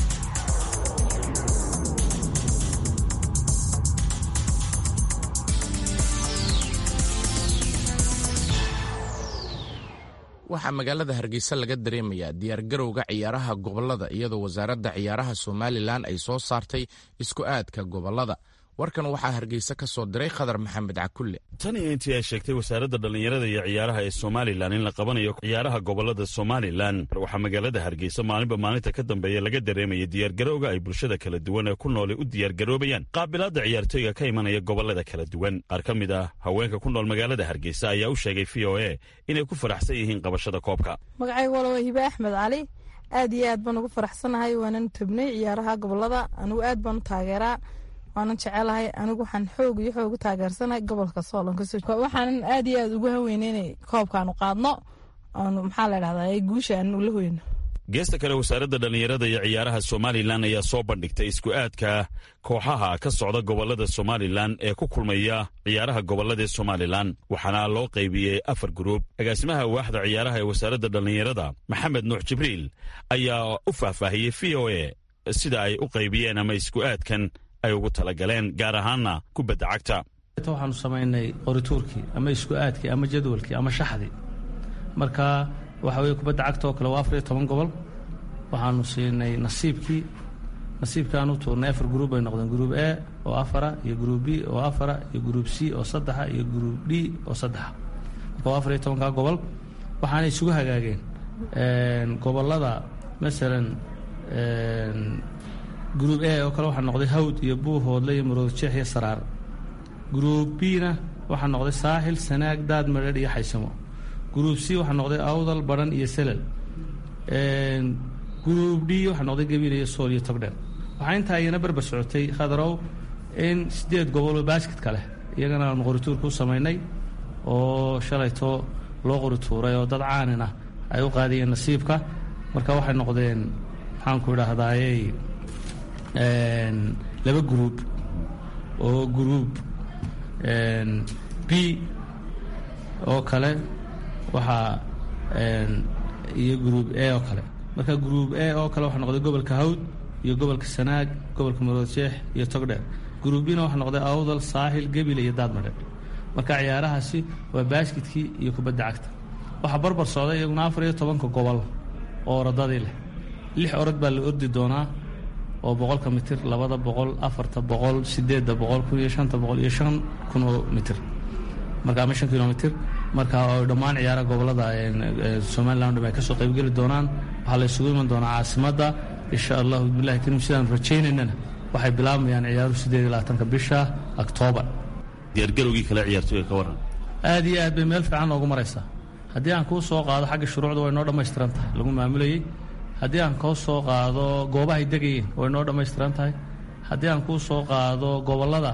waxaa magaalada hargeysa laga dareemayaa diyaargarowga ciyaaraha gobolada iyadoo wasaaradda ciyaaraha somalilan ay soo saartay isku aadka gobolada warkan waxaa hargeysa ka soo diray khadar maxamed cakulle tan iyo intii ay sheegtay wasaaradda dhallinyarada iyo ciyaaraha ee somalilan in la qabanayo ciyaaraha gobolada somalilan waxaa magaalada hargeysa maalinba maalinta ka dambeeya laga dareemaya diyaargarowga ay bulshada kala duwan ee ku noolay u diyaargaroobayaan qaabilaadda ciyaartooyga ka imanaya gobolada kala duwan qaar ka mid ah haweenka ku nool magaalada hargeysa ayaa u sheegay v o a inay ku faraxsan yihiin qabashada koobka magacayga walawa hibe axmed cali aad iyo aad baan ugu faraxsanahay waanan tobnay ciyaaraha gobolada anigu aad baan u taageeraa waanan jecelahay anigu waxaan xoog iyo xoog u taageersanahay gobolka soolonkawaxaanan aad iyo aad ugu haweynay inay koobkaanu qaadno aanu maxaa la dhahdaa guusha aanu la hoyno geesta kale wasaaradda dhallinyarada iyo ciyaaraha somalilan ayaa soo bandhigtay isku aadka kooxaha ka socda gobolada somalilan ee ku kulmaya ciyaaraha gobolada ee somalilan waxaana loo qaybiyey afar guruub agaasimaha waaxda ciyaaraha ee wasaaradda dhallinyarada maxamed nuux jibriil ayaa u faahfaahiyey v o a sida ay u qaybiyeen ama isku aadkan ay ugu talagaleen gaar ahaanna kubadda cagta waxaanu samaynay qorituurkii ama isku aadkii ama jadwalkii ama shaxdii marka waxa weye kubadda cagta oo kale waa afar iyo toban gobol waxaanu siinay nasiibkii nasiibkaanu tuurnay afar gruub bay noqdeen gruub a oo afara iyo gruub b oo afara iyo gruub c oo saddexa iyo gruub d oo saddexa marka waa afar iyo tobankaa gobol waxaanay isugu hagaageen gobolada masalan gruub a oo kale waxaa noqday hawd iyo buuhoodle iyo maroodjeex iyo saraar gruub b-na waxaa noqday saaxil sanaag daad madheedh iyo xaysamo gruub c waxaa noqday awdal badhan iyo selal gruub d waxaa noqday gabiil iyo sool iyo togdheer waxaa intaa iyana berber socotay khadarow in siddeed goboloo baasketka leh iyagana aanu qorituurka u samaynay oo shalayto loo qorituuray oo dad caanin ah ay u qaadiyeen nasiibka marka waxay noqdeen maxaanku idhaahdaaye laba gruub oo gruub b oo kale waxaa iyo gruub a oo kale marka gruub a oo kale waxaa noqday gobolka hawd iyo gobolka sanaag gobolka maroodjeex iyo togdheer gruub bina waxaa noqday awdal saaxil gebile iyo daadmadhe marka ciyaarahaasi waa baasketkii iyo kubadda cagta waxaa barbar socday iyaguna afar iyo tobanka gobol oo orodadii leh lix orod baa la ordi doonaa oo boqolka mitir labada boqol afarta boqol sideedda boqol kun iyo shanta boqol iyo shan kun oo mitir marka ama shan kilomitir marka oo dhammaan ciyaaraha gobolada somalilan dham ay kasoo qaybgeli doonaan waxaa la isugu iman doonaa caasimadda insha allahu bilahi kariim sidaan rajaynaynana waxay bilaabayaan ciyaaruhu sideed iyo labaatanka bisha oktoobar diyaargarowgii kale ciyaartooyga ka waran aad iyo aad bay meel fiican noogu maraysaa haddii aan kuu soo qaado xagga shuruucda way noo dhammaystiran tahay lagu maamulayey haddii aan kuu soo qaado goobahay degayeen way noo dhammaystiran tahay haddii aan kuu soo qaado gobollada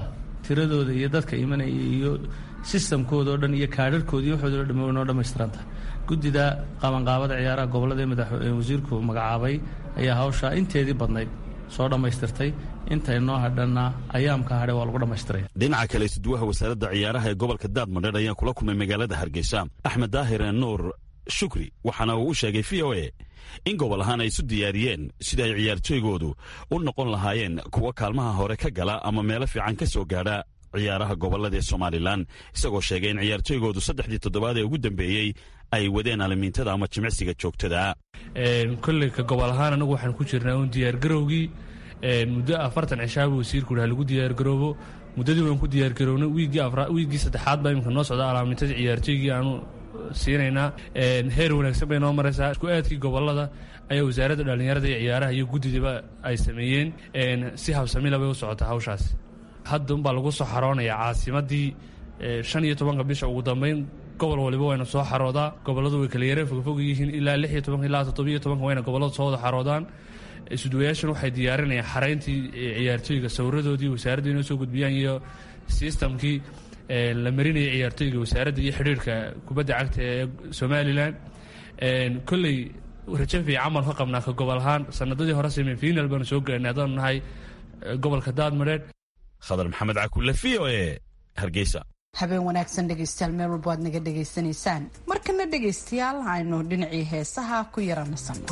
tiradooda iyo dadka imanaya iyo sistamkooda oo dhan iyo kaadharkooda iyo waxooda o dhan noo dhammaystiran tahay guddida qabanqaabada ciyaaraha gobollada ee madax wasiirku magacaabay ayaa hawshaa inteedii badnayd soo dhammaystirtay intay noo hadhanna ayaamka hadhe waa lagu dhammaystiraya dhinaca kale isduwaha wasaaradda ciyaaraha ee gobolka daadmadheer ayaa kula kulmay magaalada hargeysa axmed daahir nuur shukri waxaana uu u sheegay v o e in gobol ahaan ay isu diyaariyeen sida ay ciyaartooygoodu u noqon lahaayeen kuwa kaalmaha hore ka gala ama meelo fiican ka soo gaadha ciyaaraha gobollada ee somalilan isagoo sheegay in ciyaartooygoodu saddexdii toddobaad ee ugu dambeeyey ay wadeen alimiintada ama jimicsiga joogtada kolley ka gobol ahaan anagu waxaan ku jirnaa uun diyaargarowgii muddo afartan cishaaba wasiirku ha lagu diyaargaroobo muddadii waan ku diyaargarownay wiiggii saddexaad baa imika noo socda alaamintada ciyaartooygii aanu siinaynaa heer wanaagsan bay noo maraysaa isku aadkii gobolada ayaa wasaaradda dhallinyarada iyo ciyaaraha iyo guddidiba ay sameeyeen si habsamila bay u socotaa hawshaas hadda unbaa lagu soo xaroonayaa caasimadii shan iyo tobanka bisha ugu dambeyn gobol waliba wayna soo xaroodaa gobolladu way kala yareen fogfog yihiin ilaa lix iyo tobanka ilaa toddobiyo tobanka wayna gobolladu soo wada xaroodaan isduwayaashan waxay diyaarinayaan xarayntii ciyaartooyga sawiradoodii wasaaradda inoo soo gudbiyaan iyo sistamkii la marinaya ciyaartooyga wasaaradda iyo xidhiirka kubadda cagta ee somalilan kolley rajo fiican baan ka qabnaa ka gobol ahaan sanadadii hore semifinal baanu soo gaarnay haddaanu nahay gobolka daadmadheer khadar maxamed cakulle v o e hargeysa habeen wanaagsan dhegaystayaal meel walba aad naga dhegaysanaysaan markana dhegaystayaal aynu dhinacii heesaha ku yaranaysanno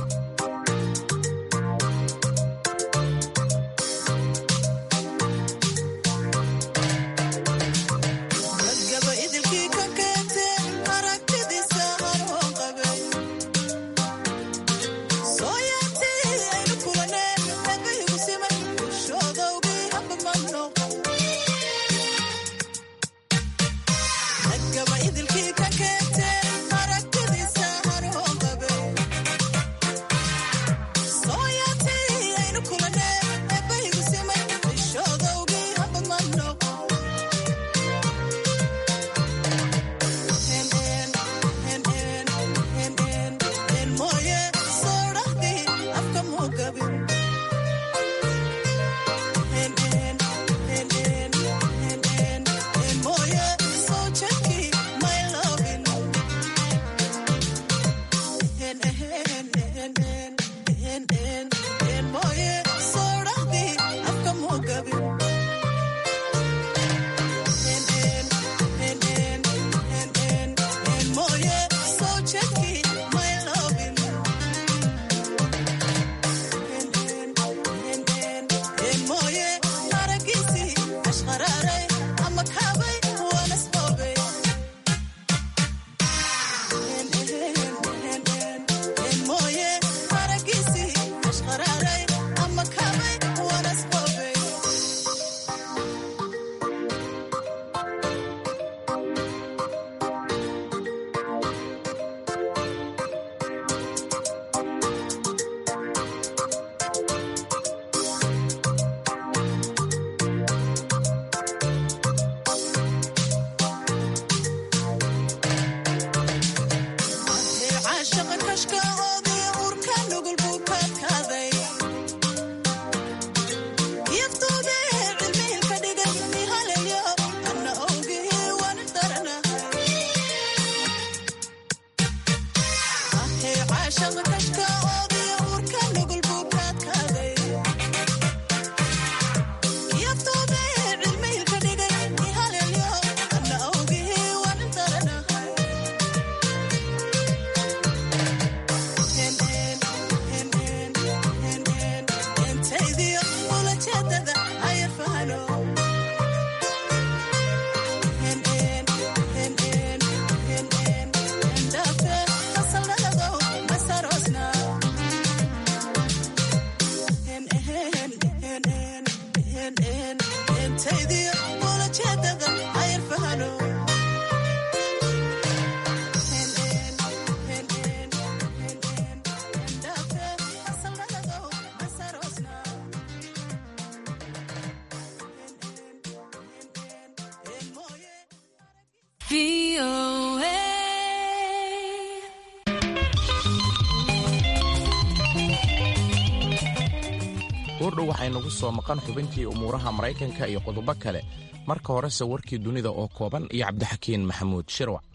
goordhow waxaynugu soo maqan xubintii umuuraha maraykanka iyo qodobo kale marka horese warkii dunida oo kooban iyo cabdixakiin maxamuud shirwac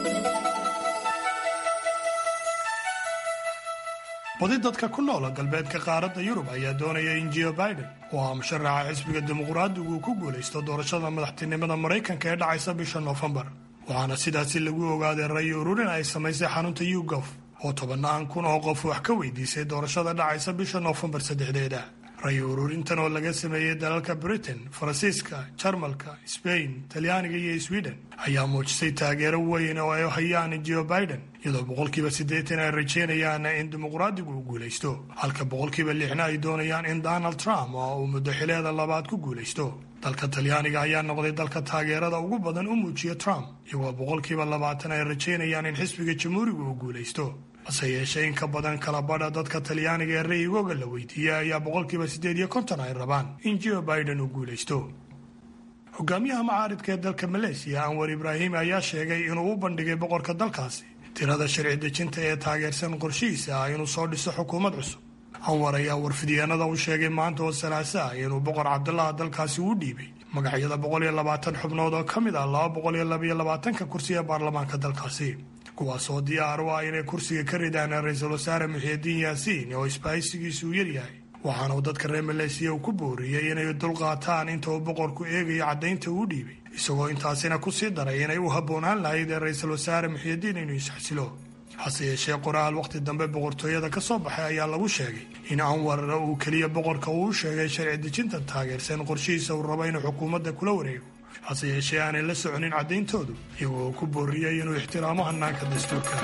badi dadka ku noola galbeedka qaaradda yurub ayaa doonaya in jio biden oo ah musharaxa xisbiga dimuqraadigu uu ku guulaysto doorashada madaxtinimada maraykanka ee dhacaysa bisha noofembar waxaana sidaasi lagu ogaaday rayi ururin ay samaysay xarunta yugof oo tobannaan kun oo qof wax ka weydiisay doorashada dhacaysa bisha noofembar saddexdeeda rayi ururintan oo laga sameeyey dalalka britain faransiiska jarmalka sbain talyaaniga iyo sweden ayaa muujisay taageero weyn oo ay hayaan jio biden iyadoo boqolkiiba siddeetan ay rajeynayaan in dimuqraadigu uu guulaysto halka boqolkiiba lixna ay doonayaan in donald trump oo uu muddo xileeda labaad ku guulaysto dalka talyaaniga ayaa noqday dalka taageerada ugu badan u muujiya trump iyagoo boqolkiiba labaatan ay rajeynayaan in xisbiga jamhuuriga uu guulaysto hase yeeshee in ka badan kala badha dadka talyaaniga ee ra'yigooga la weydiiyey ayaa boqolkiiba siddeed iyo konton ay rabaan in jio biden uu guulaysto hogaamiyaha macaaridka ee dalka maleesiya anwar ibraahim ayaa sheegay inuu u bandhigay boqorka dalkaasi tirada sharci dejinta ee taageersan qorshihiisa ah inuu soo dhiso xukuumad cusub anwar ayaa warfidyaenada u sheegay maanta oo salaasa ah inuu boqor cabdulaha dalkaasi uu dhiibay magacyada boqol iyo labaatan xubnood oo ka mid ah laba boqol iyo labaiyo labaatanka kursi ee baarlamaanka dalkaasi kuwaas oo diyaar u ah inay kursiga ka ridaan ra-iisul wasaare muxiidiin yaasiin oo isbaahaysigiisu uu yaryahay waxaana uu dadka reer maleesiya uu ku booriyey inay dulqaataan inta uu boqorku eegayo caddaynta uu dhiibay isagoo intaasina ku sii daray inay u habboonaan lahayd ee ra-iisul wasaare muxiidiin inuu isxasilo hase yeeshee qoraal wakhti dambe boqortooyada ka soo baxay ayaa lagu sheegay in anwar uu keliya boqorka uu u sheegay sharci dejinta taageersan qorshihiisa uu rabo inuu xukuumadda kula wareego hase yeeshee aanay la soconin caddayntoodu iyagoo ku booriyey inuu ixtiraamo hannaanka dastuurka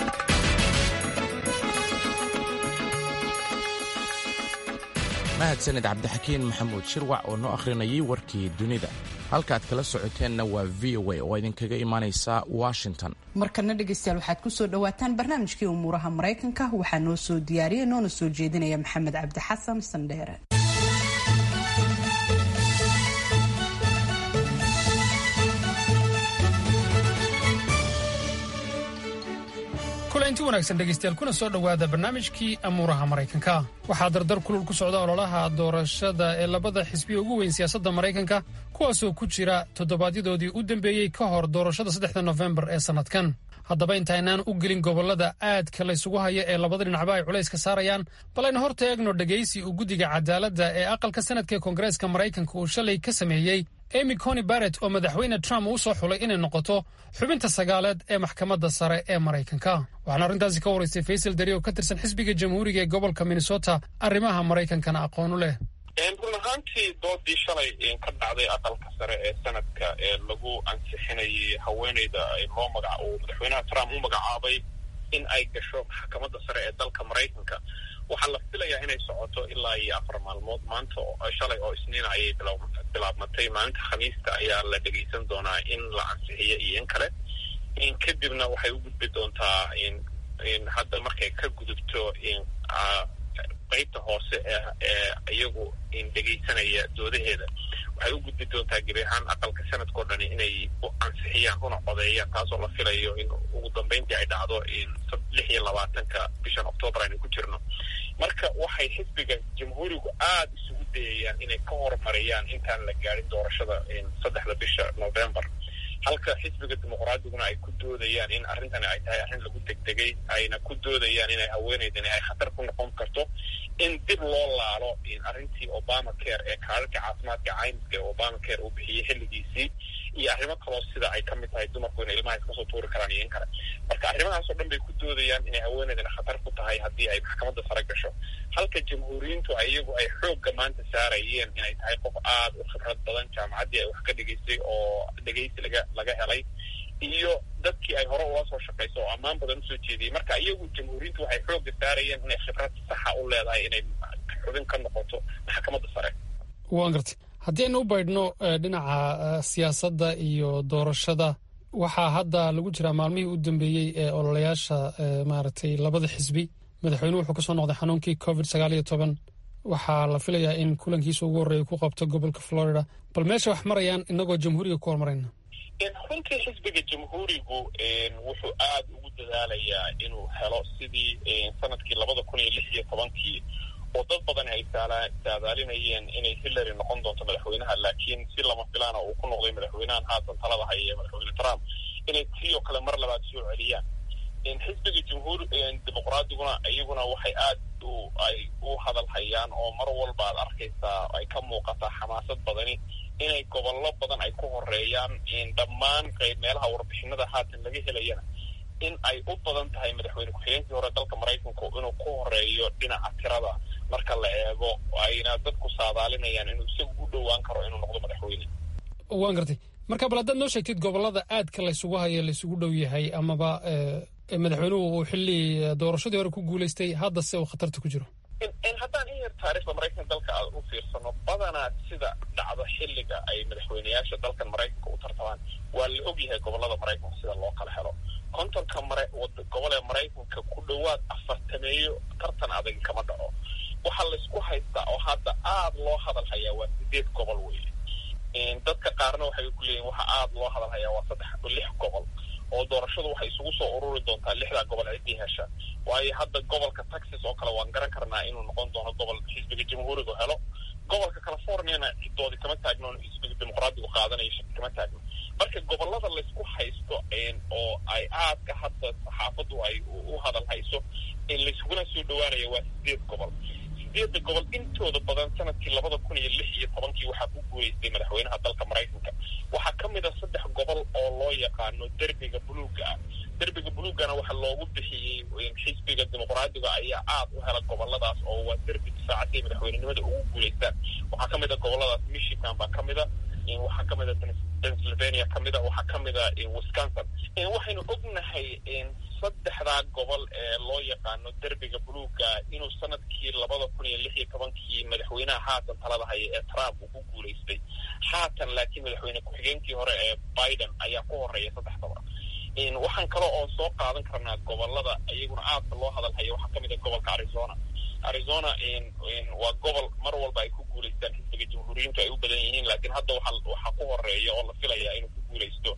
mahadsaned cabdixakiin maxamuud shirwac oo noo akhrinayay warkii dunida halkaaad kala socoteenna waa v o a oo idinkaga imaanaysa washington markana dhegaystayaal waxaad ku soo dhowaataan barnaamijkii umuuraha maraykanka waxaa noo soo diyaariyay noona soo jeedinaya maxamed cabdi xasan sandheere kulanti wanaagsan dhegaystayaal kuna soo dhowaada barnaamijkii amuuraha maraykanka waxaa dardar kulul ku socda ololaha doorashada ee labada xisbiya ugu weyn siyaasadda maraykanka kuwaasoo ku jira toddobaadyadooddii u dambeeyey ka hor doorashada saddexda nofembar ee sannadkan haddaba intaynaan u gelin gobollada aadka laysugu haya ee labada dhinacba ay culays ka saarayaan bal aynu horta eegno dhegaysi uu guddiga cadaaladda ee aqalka sanadka ee koongareeska maraykanka uu shalay ka sameeyey emy coni barrett oo madaxweyne trump uu soo xulay inay noqoto xubinta sagaaleed ee maxkamadda sare ee maraykanka waxaana arrintaasi ka waraystay faysal dari oo ka tirsan xisbiga jamhuuriga ee gobolka minnesota arrimaha maraykankana aqoon u leh run ahaantii doodii shalay ka dhacday aqalka sare ee sanadka ee lagu ansixinayay haweeneyda loo magac uu madaxweynaha trump u magacaabay in ay gasho maxkamadda sare ee dalka maraykanka waxaa la filayaa inay socoto ilaa iyo afar maalmood maanta shalay oo isniina ayay bilaabmatay maalinta khamiista ayaa la dhegaysan doonaa in la ansixiyo iyo in kale kadibna waxay u gudbi doontaa hadda markay ka gudubto qaybta hoose ee iyagu dhegaysanaya doodaheeda waxay u gudbi doontaa gebi ahaan aqalka sanadkao dhani inay u ansixiyaan una codeeyaan taasoo la filayo in ugu dambeyntii ay dhacdo lix iyo labaatanka bishan octoobar aynu ku jirno marka waxay xisbiga jamhuurigu aada isugu dayayaan inay ka horumariyaan intaan la gaadhin doorashada saddexda bisha novembar halka xisbiga dimuqraadiguna ay ku doodayaan in arrintani ay tahay arrin lagu degdegay ayna ku doodayaan inay haweeneydani ay khatar ku noqon karto in dib loo laalo arrintii obama care ee kaadadka caafimaadka caymiska ee obama care uu bixiyey xilligiisii iyo arrimo kaloo sida ay ka mid tahay dumarku inay ilmaha iska soo tuuri karaan iyo in kale marka arrimahaasoo dhan bay ku doodayaan inay haweeneydana khatar ku tahay haddii ay maxkamadda sare gasho halka jamhuuriyiintu iyagu ay xoogga maanta saarayeen inay tahay qof aada u khibrad badan jaamacaddii ay wax ka dhegaystay oo dhegaysi laga laga helay iyo dadkii ay hore ula soo shaqayso oo ammaan badan usoo jeediyey marka iyagu jamhuuriyiintu waxay xoogga saarayeen inay khibrad saxa u leedahay inay xubin ka noqoto maxkamadda sare waan gartay haddii aynu u baydhno dhinaca siyaasadda iyo doorashada waxaa hadda lagu jiraa maalmihii u dambeeyey ee ololayaasha maaragtay labada xisbi madaxweynuhu wuxuu kasoo noqday xanuunkii covid sagaal iyo toban waxaa la filayaa in kulankiisa ugu horreeya ku qabto gobolka florida bal meesha wax marayaan inagoo jamhuuriga ku horumarayna runtii xisbiga jamhuurigu wuxuu aada ugu dadaalayaa inuu helo sidii sanadkii labada kun iyo lix iyo tobankii oo dad badan ay saadaalinayeen inay hillary noqon doonto madaxweynaha laakiin si lama filaana uu ku noqday madaxweynahan haatan talada haya ee madaxweyne trump inay tii oo kale mar labaad soo celiyaan xisbiga jumhuur dimuqraadiguna iyaguna waxay aad ay u hadal hayaan oo mar walba aad arkaysaa ay ka muuqataa xamaasad badani inay gobollo badan ay ku horeeyaan dhammaan qayb meelaha warbixinada haatan laga helayana in ay u badan tahay madaxweyne ku-xigeenkii hore dalka maraykanku inuu ku horeeyo dhinaca tirada marka la eego ayna dadku saadaalinayaan inuu isagu u dhowaan karo inuu noqdo madaxweyne waan gartay marka bal haddaad noo sheegtid gobollada aadka laysugu hayo laysugu dhow yahay amaba madaxweynuhu uu xilli doorashadii hore ku guulaystay haddase uu khatarta ku jiro haddaan in yar taariikhda maraykanka dalka aad u fiirsano badanaa sida dhacdo xilliga ay madaxweyneyaasha dalkan maraykanka u tartamaan waa la og yahay gobollada maraykanka sida loo kala helo kontonka mare gobol ee maraykanka ku dhowaad afartameeyo tartan adag kama dhaco waxaa laysku haystaa oo hadda aad loo hadal hayaa waa sideed gobol weeye dadka qaarna waxay ku leeyihin waxa aad loo hadal hayaa waa saddex lix gobol oo doorashadu waxay isugu soo ururi doontaa lixdaa gobol ciddii hesha waayo hadda gobolka texas oo kale waan garan karnaa inuu noqon doono gobol xisbiga jamhuurigu helo gobolka californiana cidoodi kama taagno xisbiga dimuqraadigu qaadanayo shaki kama taagno marka gobolada laysku haysto oo ay aadka hadda saxaafaddu ay u hadal hayso laysuguna soo dhawaanaya waa sideed gobol sideedda gobol intooda badan sanadkii labada kun iyo lix iyo tobankii waxaa ku guulaystay madaxweynaha dalka maraykanka waxaa ka mid a saddex gobol oo loo yaqaano derbiga buluuga ah derbiga buluugana waxaa loogu bixiyey xisbiga dimuqraadiga ayaa aad u hela goboladaas oo waa derbi difaacatay madaxweynenimada ugu guulaystaan waxaa ka mid a goboladaas michigan baa ka mid a waxaa ka mid a pennsylvania ka mid a waxaa ka mid a wisconsin waxaynu ognahay saddexdaa gobol ee loo yaqaano derbiga buluuga inuu sanadkii labada kun iyo lix iyo tobankii madaxweynaha haatan talada haya ee trump uu ku guulaystay haatan laakiin madaxweyne ku-xigeenkii hore ee biden ayaa ku horeeya saddexdaba waxaan kale oo soo qaadan karnaa gobolada iyaguna aadka loo hadal haya waxaa kamid a gobolka arizona arizona waa gobol mar walba ay ku guulaystaan xisbiga jamhuuriyiintu ay u badan yihiin laakiin hadda waxaa ku horeeya oo la filaya inuu ku guulaysto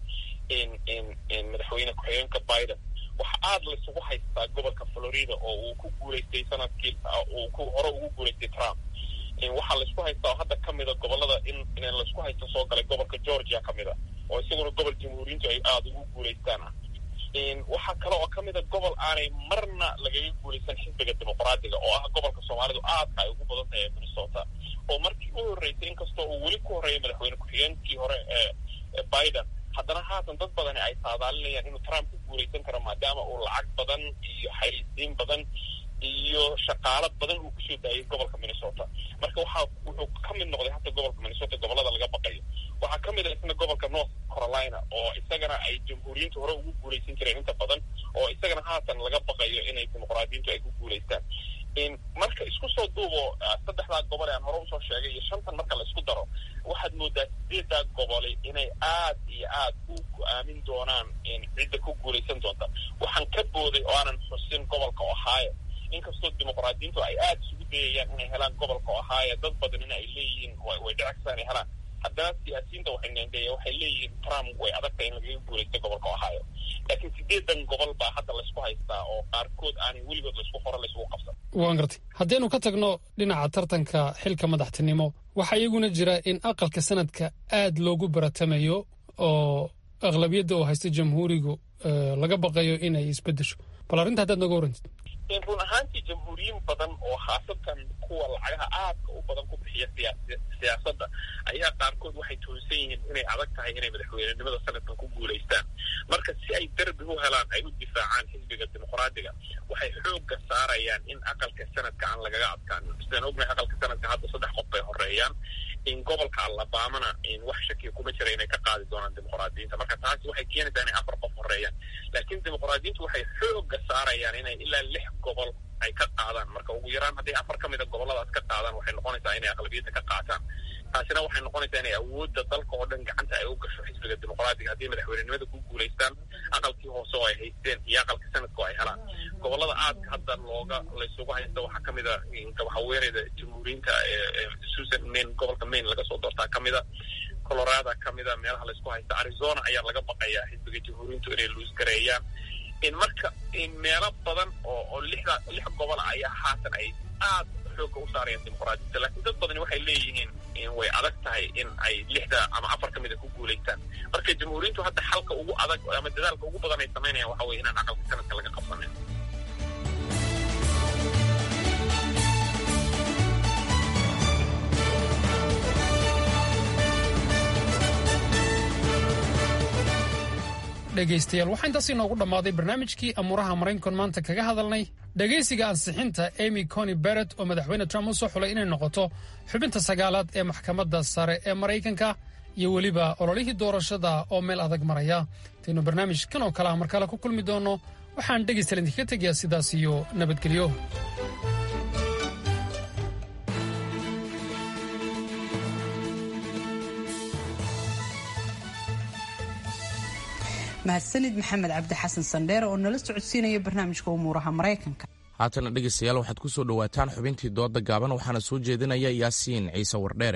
madaxweyne ku-xigeenka biden waxa aada laysugu haystaa gobolka florida oo uu ku guulaystay sanadkii uu ku hore ugu guulaystay trump waxaa laysku haystaa oo hadda kamida gobolada in in laysku haysto soo galay gobolka georgia kamid a oo isaguna gobol jamhuuriyiintu ay aada ugu guulaystaan ah waxaa kale oo kamid a gobol aanay marna lagaga guulaysan xisbiga dimuqraadiga oo ah gobolka soomaalidu aadka ay ugu badan tahay ee minnesota oo markii u horreysay inkastoo uu weli ku horreeyay madaxweyne ku-xigeenkii hore ee biden haddana haatan dad badani ay saadaalinayaan inuu trump ku guulaysan karo maadaama uu lacag badan iyo xayisiin badan iyo shaqaalo badan uu kusoo daayay gobolka minnesota marka waxaa wuxuu ka mid noqday hata gobolka minnesota gobolada laga baqayo waxaa ka mid a isna gobolka north carolina oo isagana ay jamhuuriyiintu hore ugu guulaysan jireen inta badan oo isagana haatan laga baqayo inay dimuqraadiyiintu ay ku guulaystaan marka isku soo duubo saddexdaa gobol ee aan hore usoo sheegay iyo shantan marka la isku daro waxaad moodaa sideedaa goboli inay aad iyo aad u go-aamin doonaan cidda ku guulaysan doonta waxaan ka booday oo aanan xusin gobolka ohio inkastoo dimuqraadiyiintu ay aada isugu dayayaan inay helaan gobolka ohio dad badanina ay leeyihiin way dhicagsaa inay helaan haddana siyaasiyiinta waxay nendheeya waxay leeyihiin trump way adagtahay in lagaga guulaysta gobolka ohio laakiin sideedan gobol baa hadda laysku haystaa oo qaarkood aanay weligood laysku qoro laysugu qabsan waan gartay haddaynu ka tagno dhinaca tartanka xilka madaxtinimo waxaa iyaguna jira in aqalka sanadka aad loogu baratamayo oo aqlabiyadda oo haysta jamhuurigu laga baqayo inay isbeddesho bal arrinta haddaad noga warantid run ahaantii jamhuuriyiin badan oo khaasatan kuwa lacagaha aadka u badan ku bixiya siyaasadda ayaa qaarkood waxay tuhunsan yihiin inay adag tahay inay madaxweynenimada sanadkan ku guulaystaan marka si ay derbi u helaan ay u difaacaan xisbiga dimuqraadiga waxay xoogga saarayaan in aqalka sanadka aan lagaga adkaan sidaan ognahay aqalka sanadka hadda saddex qof bay horeeyaan in gobolka alabamana wax shakiya kuma jira inay ka qaadi doonaan dimuqraadiyiinta marka taasi waxay keenaysaa inay afar qof horeeyaan laakiin dimuqraadiyiintu waxay xoogga saarayaan inay ilaa lix gobol ay ka qaadaan marka ugu yaraan hadday afar ka mida goboladaas ka qaadaan waxay noqonaysaa inay aqlabiyadda ka qaataan taasina waxay noqonaysaa inay awoodda dalka oo dhan gacanta ay u gasho xisbiga dimuqraadiga haddii madaxweynenimada ku guulaystaan aqalkii hoose oo ay haysteen iyo aqalka sanadka oo ay helaan gobolada aadka hadda looga laysugu haysta waxaa kamid a haweeneyda jamhuuriyiinta susan main gobolka maine laga soo doortaa kamid a colorada kamid a meelaha laysku haysta arizona ayaa laga baqayaa xisbiga jamhuuriyiintu inay luusgareeyaan marka meelo badan oo oo lixda lix gobol ayaa haatan ay aad xoogga u saarayaan dimuqraadiyadda laakiin dad badani waxay leeyihiin way adag tahay in ay lixda ama afar ka mida ku guulaystaan marka jamhuuriyintu hadda xalka ugu adag ama dadaalka ugu badan ay samaynayaan waxa weye inaan aqalka sanadka laga qabsanin dhegaystayaal waxaa intaas inoogu dhammaaday barnaamijkii amuuraha maraykankan maanta kaga hadalnay dhegaysiga ansixinta emy coni beret oo madaxweyne trump u soo xulay inay noqoto xubinta sagaalaad ee maxkamadda sare ee maraykanka iyo weliba ololihii doorashada oo meel adag maraya intaynu barnaamij kan oo kale ah mar kale ku kulmi doonno waxaan dhegaystayaal idinkaga tegayaa sidaas iyo nabadgelyo mahadsanid maxamed cabdi xasan sandheere oo nala socodsiinaya barnaamijka umuuraha maraykanka haatana dhegaystayaal waxaad ku soo dhowaataan xubintii dooda gaaban waxaana soo jeedinaya yaasiin ciise wardheere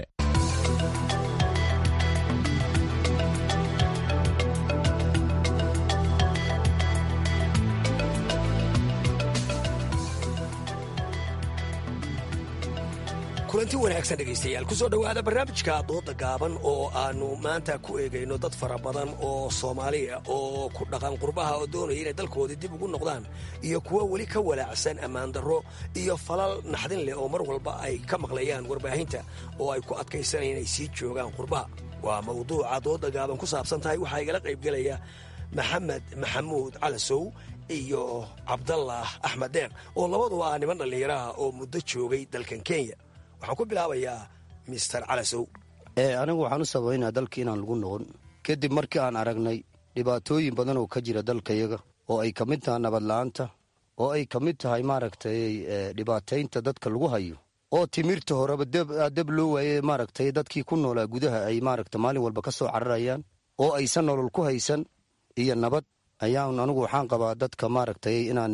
kulanti wanaagsan dhegaystayaal kusoo dhowaada barnaamijka dooda gaaban oo aanu maanta ku eegayno dad fara badan oo soomaaliya oo ku dhaqan qurbaha oo doonaya inay dalkoodii dib ugu noqdaan iyo kuwo weli ka walaacsan ammaan darro iyo falal naxdin leh oo mar walba ay ka maqlayaan warbaahinta oo ay ku adkaysanayaan inay sii joogaan qurbaha waa mawduuca dooda gaaban ku saabsan tahay waxaa igala qaybgelaya maxamed maxamuud calasow iyo cabdallah axmed deeq oo labaduba ah niman dhallinyaraha oo muddo joogay dalkan kenya waxaan ku bilaabayaa mister calasow anigu waxaan u sabaynaa dalka inaan lagu noqon kadib markii aan aragnay dhibaatooyin badan oo ka jira dalkayaga oo ay ka mid tahay nabadla'aanta oo ay ka mid tahay maaragtay dhibaataynta dadka lagu hayo oo timirta horeba deb loo waaye maaragtay dadkii ku noolaa gudaha ay maaragta maalin walba ka soo cararayaan oo aysan nolol ku haysan iyo nabad ayaan anigu waxaan qabaa dadka maaragtay inaan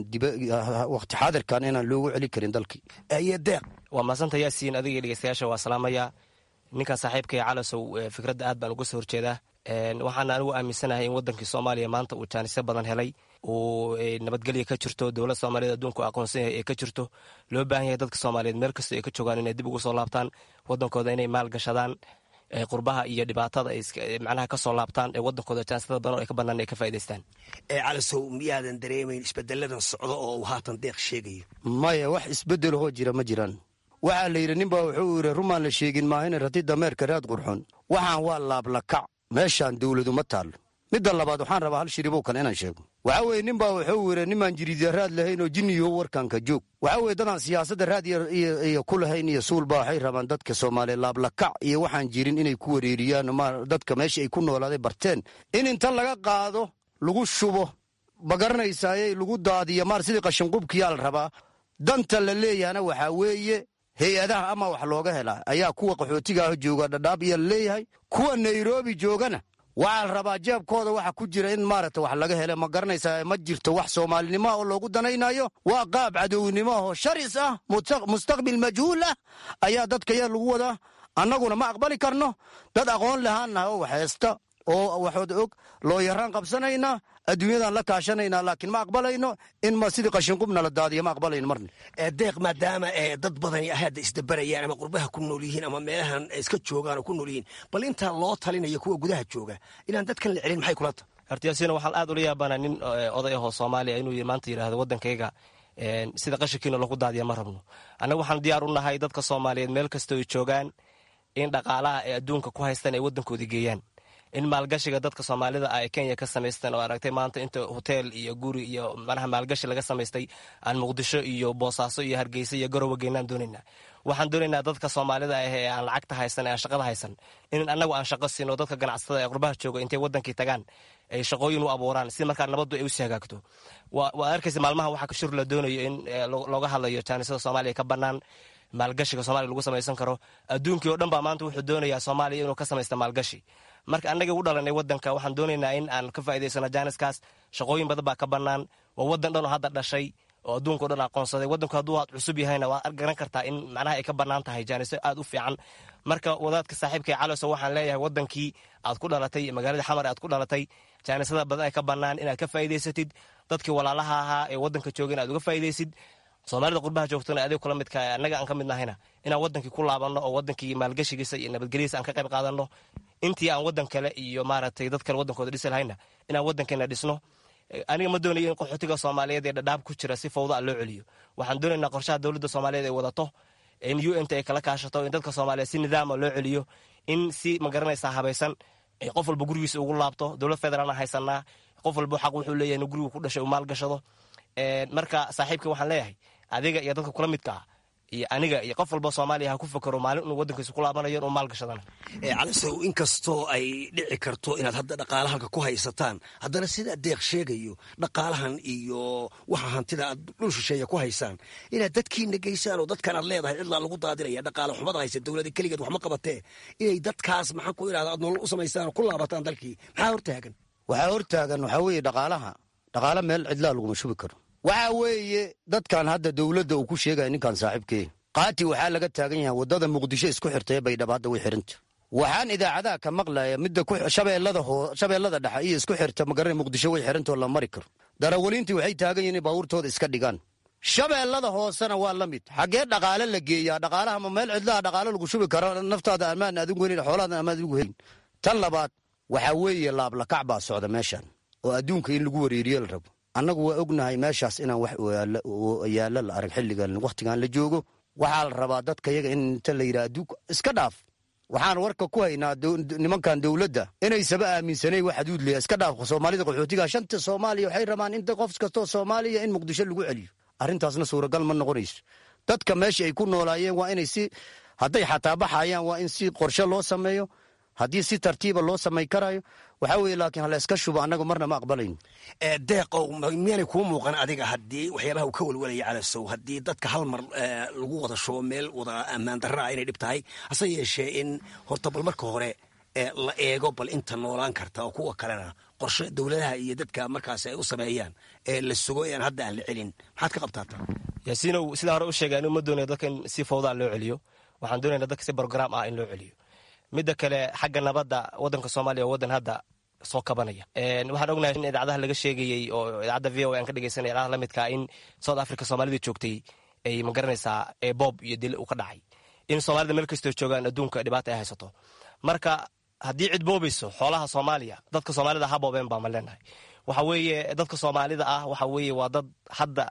waqti xaadirkan inaan loogu celi karin dalkii deeq waa maasanta yaasiin adiga dhegeystayaasha waa salaamaya ninkan saaxiibkay calasow fikradda aad baan uga soo horjeedaa waxaana anigu aaminsanahay in wadankii soomaaliya maanta uu jaanisyo badan helay uu nabadgelya ka jirto dowlad soomaaliyeed adduunku aqoonsan yahay ee ka jirto loo baahan yahay dadka soomaaliyeed meel kasta ay ka joogaan inay dib ugu soo laabtaan wadankooda inay maal gashadaan qurbaha iyo dhibaatada ay macnaha ka soo laabtaan ee wadankooda jaansiyada badan ay ka bannaan ay ka faa'idaystaan calasow miyaadan dareemayn isbedeladan socdo oo uu haatan deeq sheegayo maya wax isbeddelahoo jira ma jiraan waxaa la yidhi ninbaa wuxuu yidhi rumaan la sheegin maahina rati dameerka raad qurxon waxaan waa laablakac meeshaan dawladu ma taallo midda labaad waxaan rabaa hal shiribow kale inaan sheego waxaa weeye ninbaa wuxuu yidhi nimaan jiriidya raad lahayn oo jinniyo warkanka joog waxaa weeye dadaan siyaasadda raad iyo ku lahayn iyo suulba waxay rabaan dadka soomaaliya laablakac iyo waxaan jirin inay ku wareeriyaan dadka meesha ay ku noolaaday barteen in inta laga qaado lagu shubo ma garanaysaaye lagu daadiyo maar sidii qashinqubkiyaa la rabaa danta la leeyahana waxaa weeye hay-adaha ama wax looga helaa ayaa kuwa qaxootigaah jooga dhadhaab iyo laleeyahay kuwa nairobi joogana waxaa la rabaa jeebkooda waxa ku jira in maaragta wax laga hele ma garanaysaa ma jirto wax soomaalinimoah oo loogu danaynayo waa qaab cadownimo ahoo sharis ah mustaqbil majhuul ah ayaa dadka yar lagu wadaa annaguna ma aqbali karno dad aqoon lahaannaha oo wax heesta oo waxood og loo yaraan qabsanaynaa adduunyadan la kaashanaynaa laakiin ma aqbalayno in ma sidii qashinqubna la daadiyo ma aqbalayno marna deeq maadaama dad badani hadda isdabarayaan ama qurbaha ku nool yihiin ama meelahan iska joogaan oo ku nool yihiin bal intaa loo talinayo kuwa gudaha jooga inaan dadkan la celin maxay kula tahay hortiyaasiina waxaan aad ula yaabanaa nin oday ahoo soomaaliya inuu maanta yidhaahdo waddankayga sida qashinkiina lagu daadiya ma rabno annaga waxaan diyaar u nahay dadka soomaaliyeed meel kasta oy joogaan in dhaqaalaha ay adduunka ku haystaan ay waddankoodii geeyaan in maalgashiga dadka soomaalida ah ee kenya ka samaysteen oo aragtay maanta inta hoteel iyo guri iyo manaha maalgashi laga samaystay aan muqdisho iyo boosaaso iyo hargeysa iyo garowe geynaan doonaynaa waxaan doonaynaa dadka soomaalida ah ee aan lacagta haysan ee aan shaqada haysan in annagu aan shaqo siino dadka ganacsatada ee qurbaha jooga intay wadankii tagaan ay shaqooyin u abuuraan si markaa nabaddu ay usii hagaagto waad arkaysa maalmaha waxaa kashur la doonayo in looga hadlayo jaanisada soomaaliya ka bannaan maalgashiga soomaliya lagu samaysan karo adduunkii oo dhan baa maanta wuxuu doonayaa soomaaliya inuu ka samaysta maalgashi marka annagii u dhalanay wadanka waxaan doonaynaa in aan ka faa'idaysano jaaniskaas shaqooyin badan baa ka bannaan waa wadan dhan oo hadda dhashay oo adduunka o dhan aqoonsaday wadanku hadduu cusub yahayna waad garan kartaa in macnaha ay ka bannaan tahay jaaniso aad u fiican marka wadaadka saaxiibkay caloso waxaan leeyahay wadankii aad ku dhalatay magaalada xamar aad ku dhalatay jaanisada badan ay ka bannaan inaad ka faa'idaysatid dadkii walaalaha ahaa ee wadanka jooga in aad uga faa'iidaysid soomaalida qurbaha joogtona adeeg kula midka annaga aan ka mid nahayna inaan wadankii ku laabanno oo wadankii maalgashigiisa iyo nabadgelyadiisa aan ka qayb qaadanno intii aan wadan kale iyo maaragtay dad kale wadankooda dhisi lahayna inaan wadankeena dhisno aniga ma doonayo in qaxootiga soomaaliyeed ee dhadhaab ku jira si fawda a loo celiyo waxaan doonaynaa qorshaha dowladda soomaaliyeed ay wadato in u n t ay kala kaashato in dadka soomaaliyeed si nidaama loo celiyo in si magaranaysaa habaysan qof walba gurigiisa ugu laabto dowlad federaalna haysanaa qof walba xaq wuxuu leeyahay inuu gurigu ku dhashay uu maalgashado marka saaxiibka waxaan leeyahay adiga iyo dadka kula midka ah iyo aniga iyo qof walba soomaaliya ha ku fakero maalin inuu wadankiisa ku laabanayo inuu maalgashadana calisow inkastoo ay dhici karto inaad hadda dhaqaala halka ku haysataan haddana sida deeq sheegayo dhaqaalahan iyo waxa hantida aad dhul shisheeya ku haysaan inaad dadkiina geysaan oo dadkan aad leedahay cidlaa lagu daadinaya dhaqaala xumada haysa dowlada keligeed waxma qabatee inay dadkaas maxaan ku idhahda aad nolol u samaysaan oo ku laabataan dalkii maxaa hortaagan waxaa hortaagan waxaa weeye dhaqaalaha dhaqaala meel cidlaa laguma shubi karo waxaa weeye dadkan hadda dowladda uu ku sheegaya ninkan saaxiibkee qaati waxaa laga taagan yahay waddada muqdisho isku xirtay baydhabo hadda way xiranta waxaan idaacadaha ka maqlaya midda shabeellada hoo shabeellada dhexe iyo isku xirta magaran muqdisho way xirantoo la mari karo darawaliintii waxay taagan yihin baabuurtooda iska dhigaan shabeellada hoosena waa la mid xaggee dhaqaale la geeyaa dhaqaalaha ma meel cidlaha dhaqaale lagu shubi karo naftaada ammaan adigu helin xoolaadan ammaan adigu helin tan labaad waxaa weeye laablakac baa socda meeshan oo adduunka in lagu wareeriyo la rabo annagu waa ognahay meeshaas inaan wax yaallo la arag xilligan wakhtigan la joogo waxaa la rabaa dadka yaga in inta la yidhaha adduunka iska dhaaf waxaan warka ku haynaa nimankan dowladda inaysaba aaminsanay wax xuduud leeya iska dhaaf soomaalida qaxootiga shanta soomaaliya waxay rabaan in qof kastoo soomaaliya in muqdisho lagu celiyo arrintaasna suuragal ma noqonayso dadka meesha ay ku noolaayeen waa inay si hadday xataa baxayaan waa in si qorshe loo sameeyo haddii si tartiiba loo samay karayo waxaa weye laakiin hala iska shubo annagu marna ma aqbalayno deeqow miyaanay kuu muuqan adiga haddii waxyaabaha uu ka welwelaya calasow haddii dadka hal mar lagu wada shubo meel wada ammaan darra ah inay dhib tahay hase yeeshee in horta bal marka hore la eego bal inta noolaan karta oo kuwa kalena qorshe dowladaha iyo dadka markaas ay u sameeyaan ee la sugo aan hadda aan la celin maxaad ka qabtaata yaasiinow sidaa hore u sheegay anigu ma doonayo dadka in si fawdaa loo celiyo waxaan doonayna dadka si brograam ah in loo celiyo midda kale xagga nabadda wadanka soomaaliya waa wadan hadda soo kabanaya waxaan ognahay in idaacadaha laga sheegayey oo idaacadda v o aan ka dhegeysanay idaacadaha la midka in south africa soomaalida joogtay ay magaranaysaa boob iyo dil uu ka dhacay in soomaalida meel kastoo joogaan adduunka dhibaata ay haysato marka haddii cid boobayso xoolaha soomaaliya dadka soomaalida ha boobeen baa ma leenahay waxa weeye dadka soomaalida ah waxa weeye waa dad hadda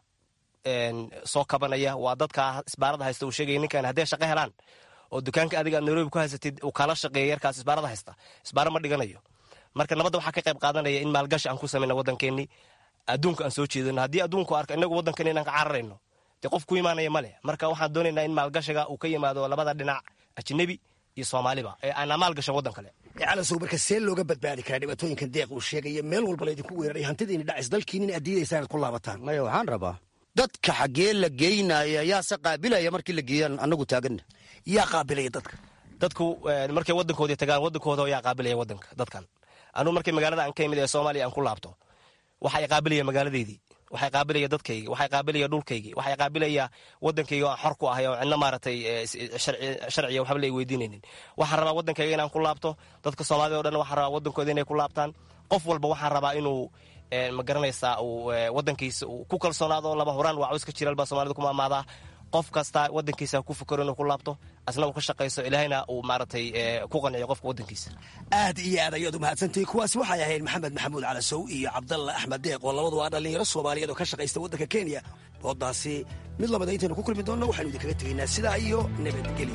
soo kabanaya waa dadka isbaarada haysta uu sheegaya ninkan hadday shaqo helaan oo dukaanka adiga aad nairobi ku haysatid uu kala shaqeeya yarkaas isbaarada haysta isbaaro ma dhiganayo marka nabadda waxaa ka qayb qaadanaya in maalgashi aan ku samayna waddankeennii adduunka aan soo jeedano haddii adduunku arko inagu waddankeeni inaan ka cararayno dee qof ku imaanaya ma leh marka waxaan doonaynaa in maalgashiga uu ka yimaado labada dhinac ajnebi iyo soomaaliba ee aanaa maalgashan waddan kale calasow marka see looga badbaadi karaa dhibaatooyinkan deeq uu sheegaya meel walba laydinku weeraray hantidiini dhacis dalkiin in aad diidaysaa inaad ku laabataan maya waxaan rabaa dadka xaggee la geynaya yaase qaabilaya markii la geeyaan annagu taaganna yaa qaabilaya dadka dadku markay waddankoodii tagaan waddankooda yaa qaabilaya waddanka dadkan anugu markay magaalada aan ka imid ee soomaaliya aan ku laabto waxay qaabilaya magaaladeydii waxay qaabilaya dadkaygi waxay qaabilaya dhulkaygii waxay qaabilaya waddankayga aan xor ku ahay oo cidna maaragtay sharciya waxba la weydiinaynin waxaan rabaa waddankayga inaan ku laabto dadka soomaalida o dhan waxaan rabaa waddankooda inay ku laabtaan qof walba waxaan rabaa inuu ma garanaysaa uu waddankiisa uu ku kalsoonaado lama huraan waa cawska jiral baa soomaalida ku maamaadaa qof kasta waddankiisa ku fikero inuu ku laabto asna uu ka shaqayso ilaahayna uu maaragtay ku qanciyo qofka waddankiisa aad iyo aad ayaad u mahadsantahay kuwaasi waxay ahayd maxamed maxamuud calasow iyo cabdalla axmed deeq oo labadu waa dhallinyaro soomaaliyeed oo ka shaqaysta waddanka kenya doodaasi mid labada intaynu ku kulmi doonno waxaynu idinkaga tegaynaa sidaa iyo nabadgelyo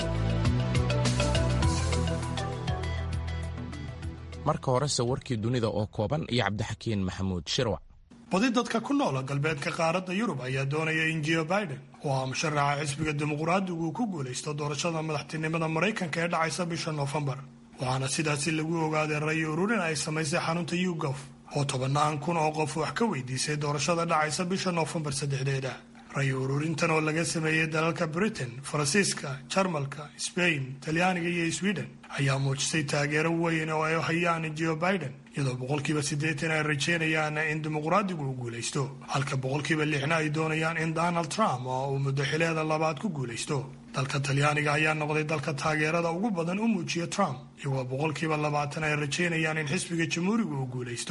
marka horese warkii dunida oo kooban iyo cabdixakiin maxamuud shirwac badi dadka ku noola galbeedka qaaradda yurub ayaa doonaya in jio biden oo ah musharaxa xisbiga dimuqraadigu uu ku guulaysto doorashada madaxtinimada maraykanka ee dhacaysa bisha noofembar waxaana sidaasi lagu ogaaday ray ururin ay samaysay xarunta yugof oo tobannaan kun oo qof wax ka weydiisay doorashada dhacaysa bisha noofembar saddexdeeda ray ururintan oo laga sameeyey dalalka britain faransiiska jarmalka sbain talyaaniga iyo sweden ayaa muujisay taageero weyn oo ay hayaan jio biden iyadoo boqolkiiba siddeetan ay rajeynayaan in dimuqraadigu uu guulaysto halka boqolkiiba lixna ay doonayaan in donald trump oo uu muddo xileeda labaad ku guulaysto dalka talyaaniga ayaa noqday dalka taageerada ugu badan u muujiya trump iyagoo boqolkiiba labaatan ay rajeynayaan in xisbiga jamhuuriga uu guulaysto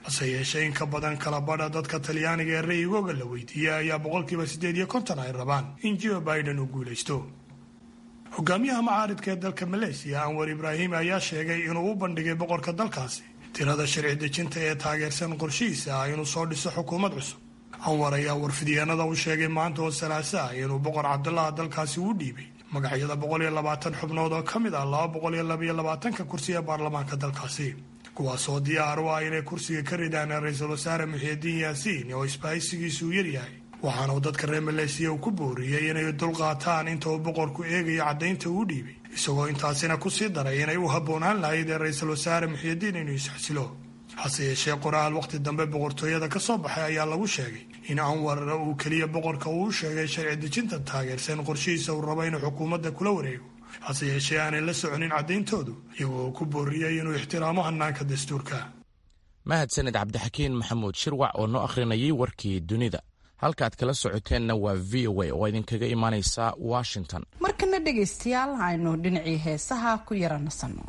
hase yeeshee in ka badan kala badha dadka talyaaniga ee ra'yigooga la weydiiyey ayaa boqolkiiba siddeed iyo konton ay rabaan in joe biden uu guulaysto hogaamiyaha macaaridka ee dalka maleesiya anwar ibraahim ayaa sheegay inuu u bandhigay boqorka dalkaasi tirada sharci dejinta ee taageersan qorshihiisa ah inuu soo dhiso xukuumad cusub anwar ayaa warfidyaenada u sheegay maanta oo salaaso ah inuu boqor cabdulaha dalkaasi u dhiibay magacyada boqol iyo labaatan xubnood oo ka mid ah laba boqol iyo labaiyo labaatanka kursi ee baarlamaanka dalkaasi kuwaasoo diyaar u ah inay kursiga ka ridaan ra-iisul wasaare muxiidiin yaasiin oo isbahaysigiisu u yaryahay waxaana uu dadka reer maleesiya uu ku booriyey inay dulqaataan inta uu boqorku eegayo caddaynta uu dhiibay isagoo intaasina kusii daray inay u habboonaan lahayd ee ra-iisul wasaare muxiidiin inuu isxasilo hase yeeshee qoraal wakhti dambe boqortooyada ka soo baxay ayaa lagu sheegay in anwar uu keliya boqorka uu sheegay sharci dejinta taageersan qorshihiisa uu rabo inuu xukuumadda kula wareego hase yeeshee aanay la soconin caddayntoodu iyagoo ku booriyey inuu ixtiraamo hannaanka dastuurka mahadsaned cabdixakiin maxamuud shirwac oo noo akhrinayay warkii dunida halkaaad kala socoteenna waa v o a oo idinkaga imaanaysa washington markana dhegaystayaal aynu dhinacii heesaha ku yara nasanno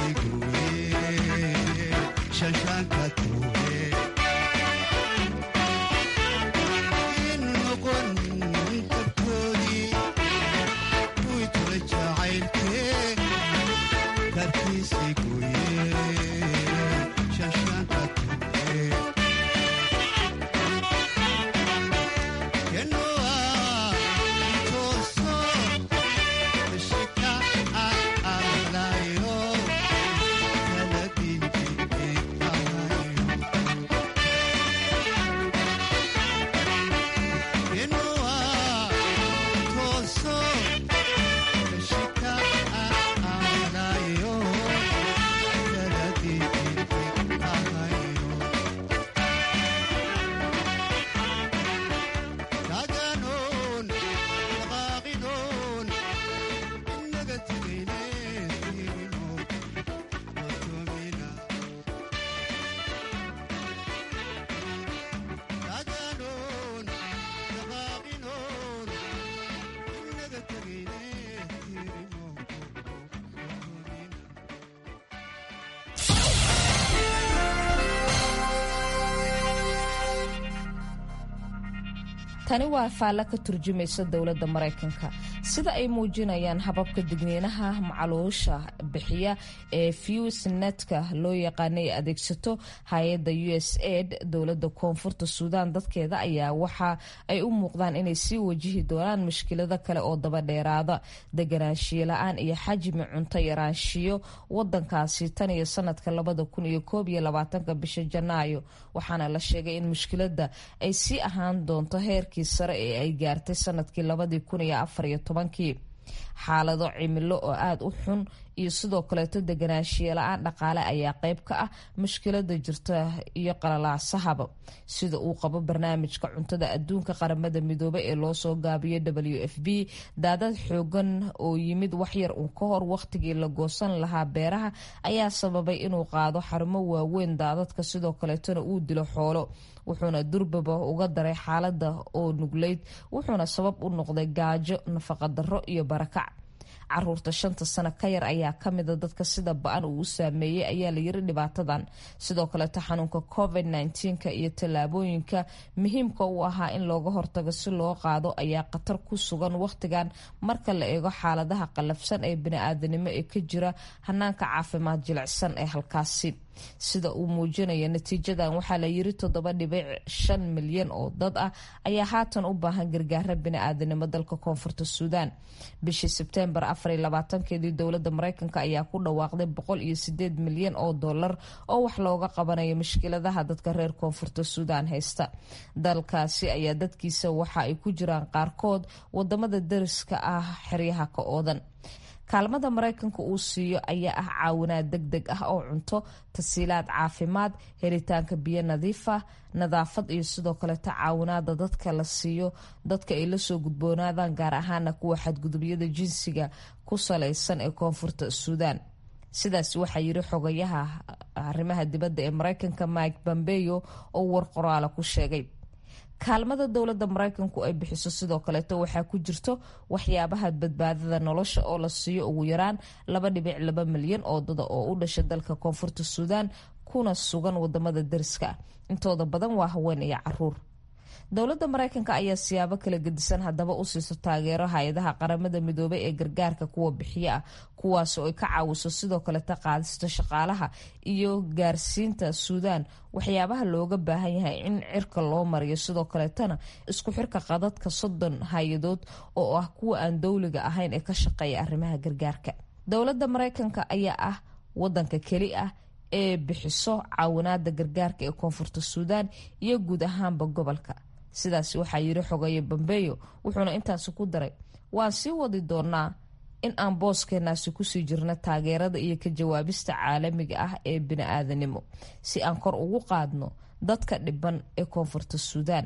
tani waa faallo ka turjumaysa dowladda maraykanka sida ay muujinayaan hababka digniinaha macaluusha bixiya ee fewsnetka loo yaqaana ay adeegsato hay-adda u s aid dowladda koonfurta suudaan dadkeeda ayaa waxa ay u muuqdaan inay sii wajihi doonaan mushkilado kale oo daba dheeraada deganaanshiyo la-aan iyo xajmi cunto yaraanshiyo wadankaasi tan iyo sanadka labada kun iyo koob iyo labaatanka bisha janaayo waxaana la sheegay in mushkilada ay sii ahaan doonto heerkii sare ee ay gaartay sanadkii labadii kun iyo afar iyo tobankii xaalado cimilo oo aada u xun iyo sidoo kaleeto deganaanshiye la-aan dhaqaale ayaa qeyb ka ah mushkilada jirta iyo qalalaasahaba sida uu qabo barnaamijka cuntada adduunka qaramada midoobe ee loosoo gaabiyo w f b daadad xoogan oo yimid waxyar uun ka hor wakhtigii la goosan lahaa beeraha ayaa sababay inuu qaado xarumo waaweyn daadadka sidoo kaleetona uu dilo xoolo wuxuuna durbaba uga daray xaalada oo nugleyd wuxuuna sabab u noqday gaajo nafaqadaro iyo barakac caruurta shanta sano ka yar ayaa kamida dadka sida ba-an uu u saameeyey ayaa layiri dhibaatadan sidoo kaleeto xanuunka covid nka iyo tallaabooyinka muhiimka u ahaa in looga hortago si loo qaado ayaa khatar ku sugan wakhtigan marka la eego xaaladaha qallafsan ee bani-aadanimo ee ka jira hanaanka caafimaad jilicsan ee halkaasi sida uu muujinaya natiijadan waxaa la yiri toddoba dhibic shan milyan oo dad ah ayaa haatan u baahan gargaara bini-aadanimo dalka koonfurta suudaan bishii sebtembar afar iyo labaatankeedii dowladda mareykanka ayaa ku dhawaaqday boqol iyo sideed milyan oo dollar oo wax looga qabanayo mushkiladaha dadka reer koonfurta suudaan haysta dalkaasi ayaa dadkiisa waxa ay ku jiraan qaarkood wadamada dariska ah xeryaha ka oodan kaalmada maraykanka uu siiyo ayaa ah caawinaad deg deg ah oo cunto tasiilaad caafimaad helitaanka biyo nadiif ah nadaafad iyo sidoo kaleeto caawinaada dadka la siiyo dadka ay lasoo gudboonaadaan gaar ahaana kuwa xadgudubyada jinsiga ku salaysan ee koonfurta suudaan sidaas waxaa yiri xogayaha arrimaha dibadda ee maraykanka mike bambeyo oo war qoraala ku sheegay kaalmada dowladda maraykanku ay bixiso sidoo kaleeto waxaa ku jirto waxyaabaha badbaadada nolosha oo la siiyo ugu yaraan laba dhibic laba milyan oo dada oo u dhasha dalka koonfurta suudaan kuna sugan wadamada dariska ah intooda badan waa haween iyo caruur dowladda maraykanka ayaa siyaabo kala gedisan haddaba u siiso taageero hay-adaha qaramada midoobay ee gargaarka kuwa bixiyo ah kuwaas oo ay ka caawiso sidoo kaleta qaadista shaqaalaha iyo gaarsiinta suudaan waxyaabaha looga baahan yahay in cirka loo mariyo sidoo kaleetana isku xirka qadadka soddon hay-adood oo ah kuwa aan dowliga ahayn ee ka shaqeeya arrimaha gargaarka dowladda maraykanka ayaa ah wadanka keli ah ee bixiso caawinaada gargaarka ee koonfurta suudaan iyo guud ahaanba gobolka sidaas waxaa yiri xogaye bambeyo wuxuuna intaasi ku daray waan sii wadi doonaa in aan booskeenaasi kusii jirno taageerada iyo ka jawaabista caalamiga ah ee bini-aadanimo si aan kor ugu qaadno dadka dhiban ee koonfurta suudaan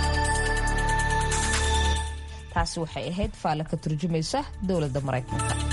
taasi waxay ahayd faalla ka turjumaysa dowladda maraykanka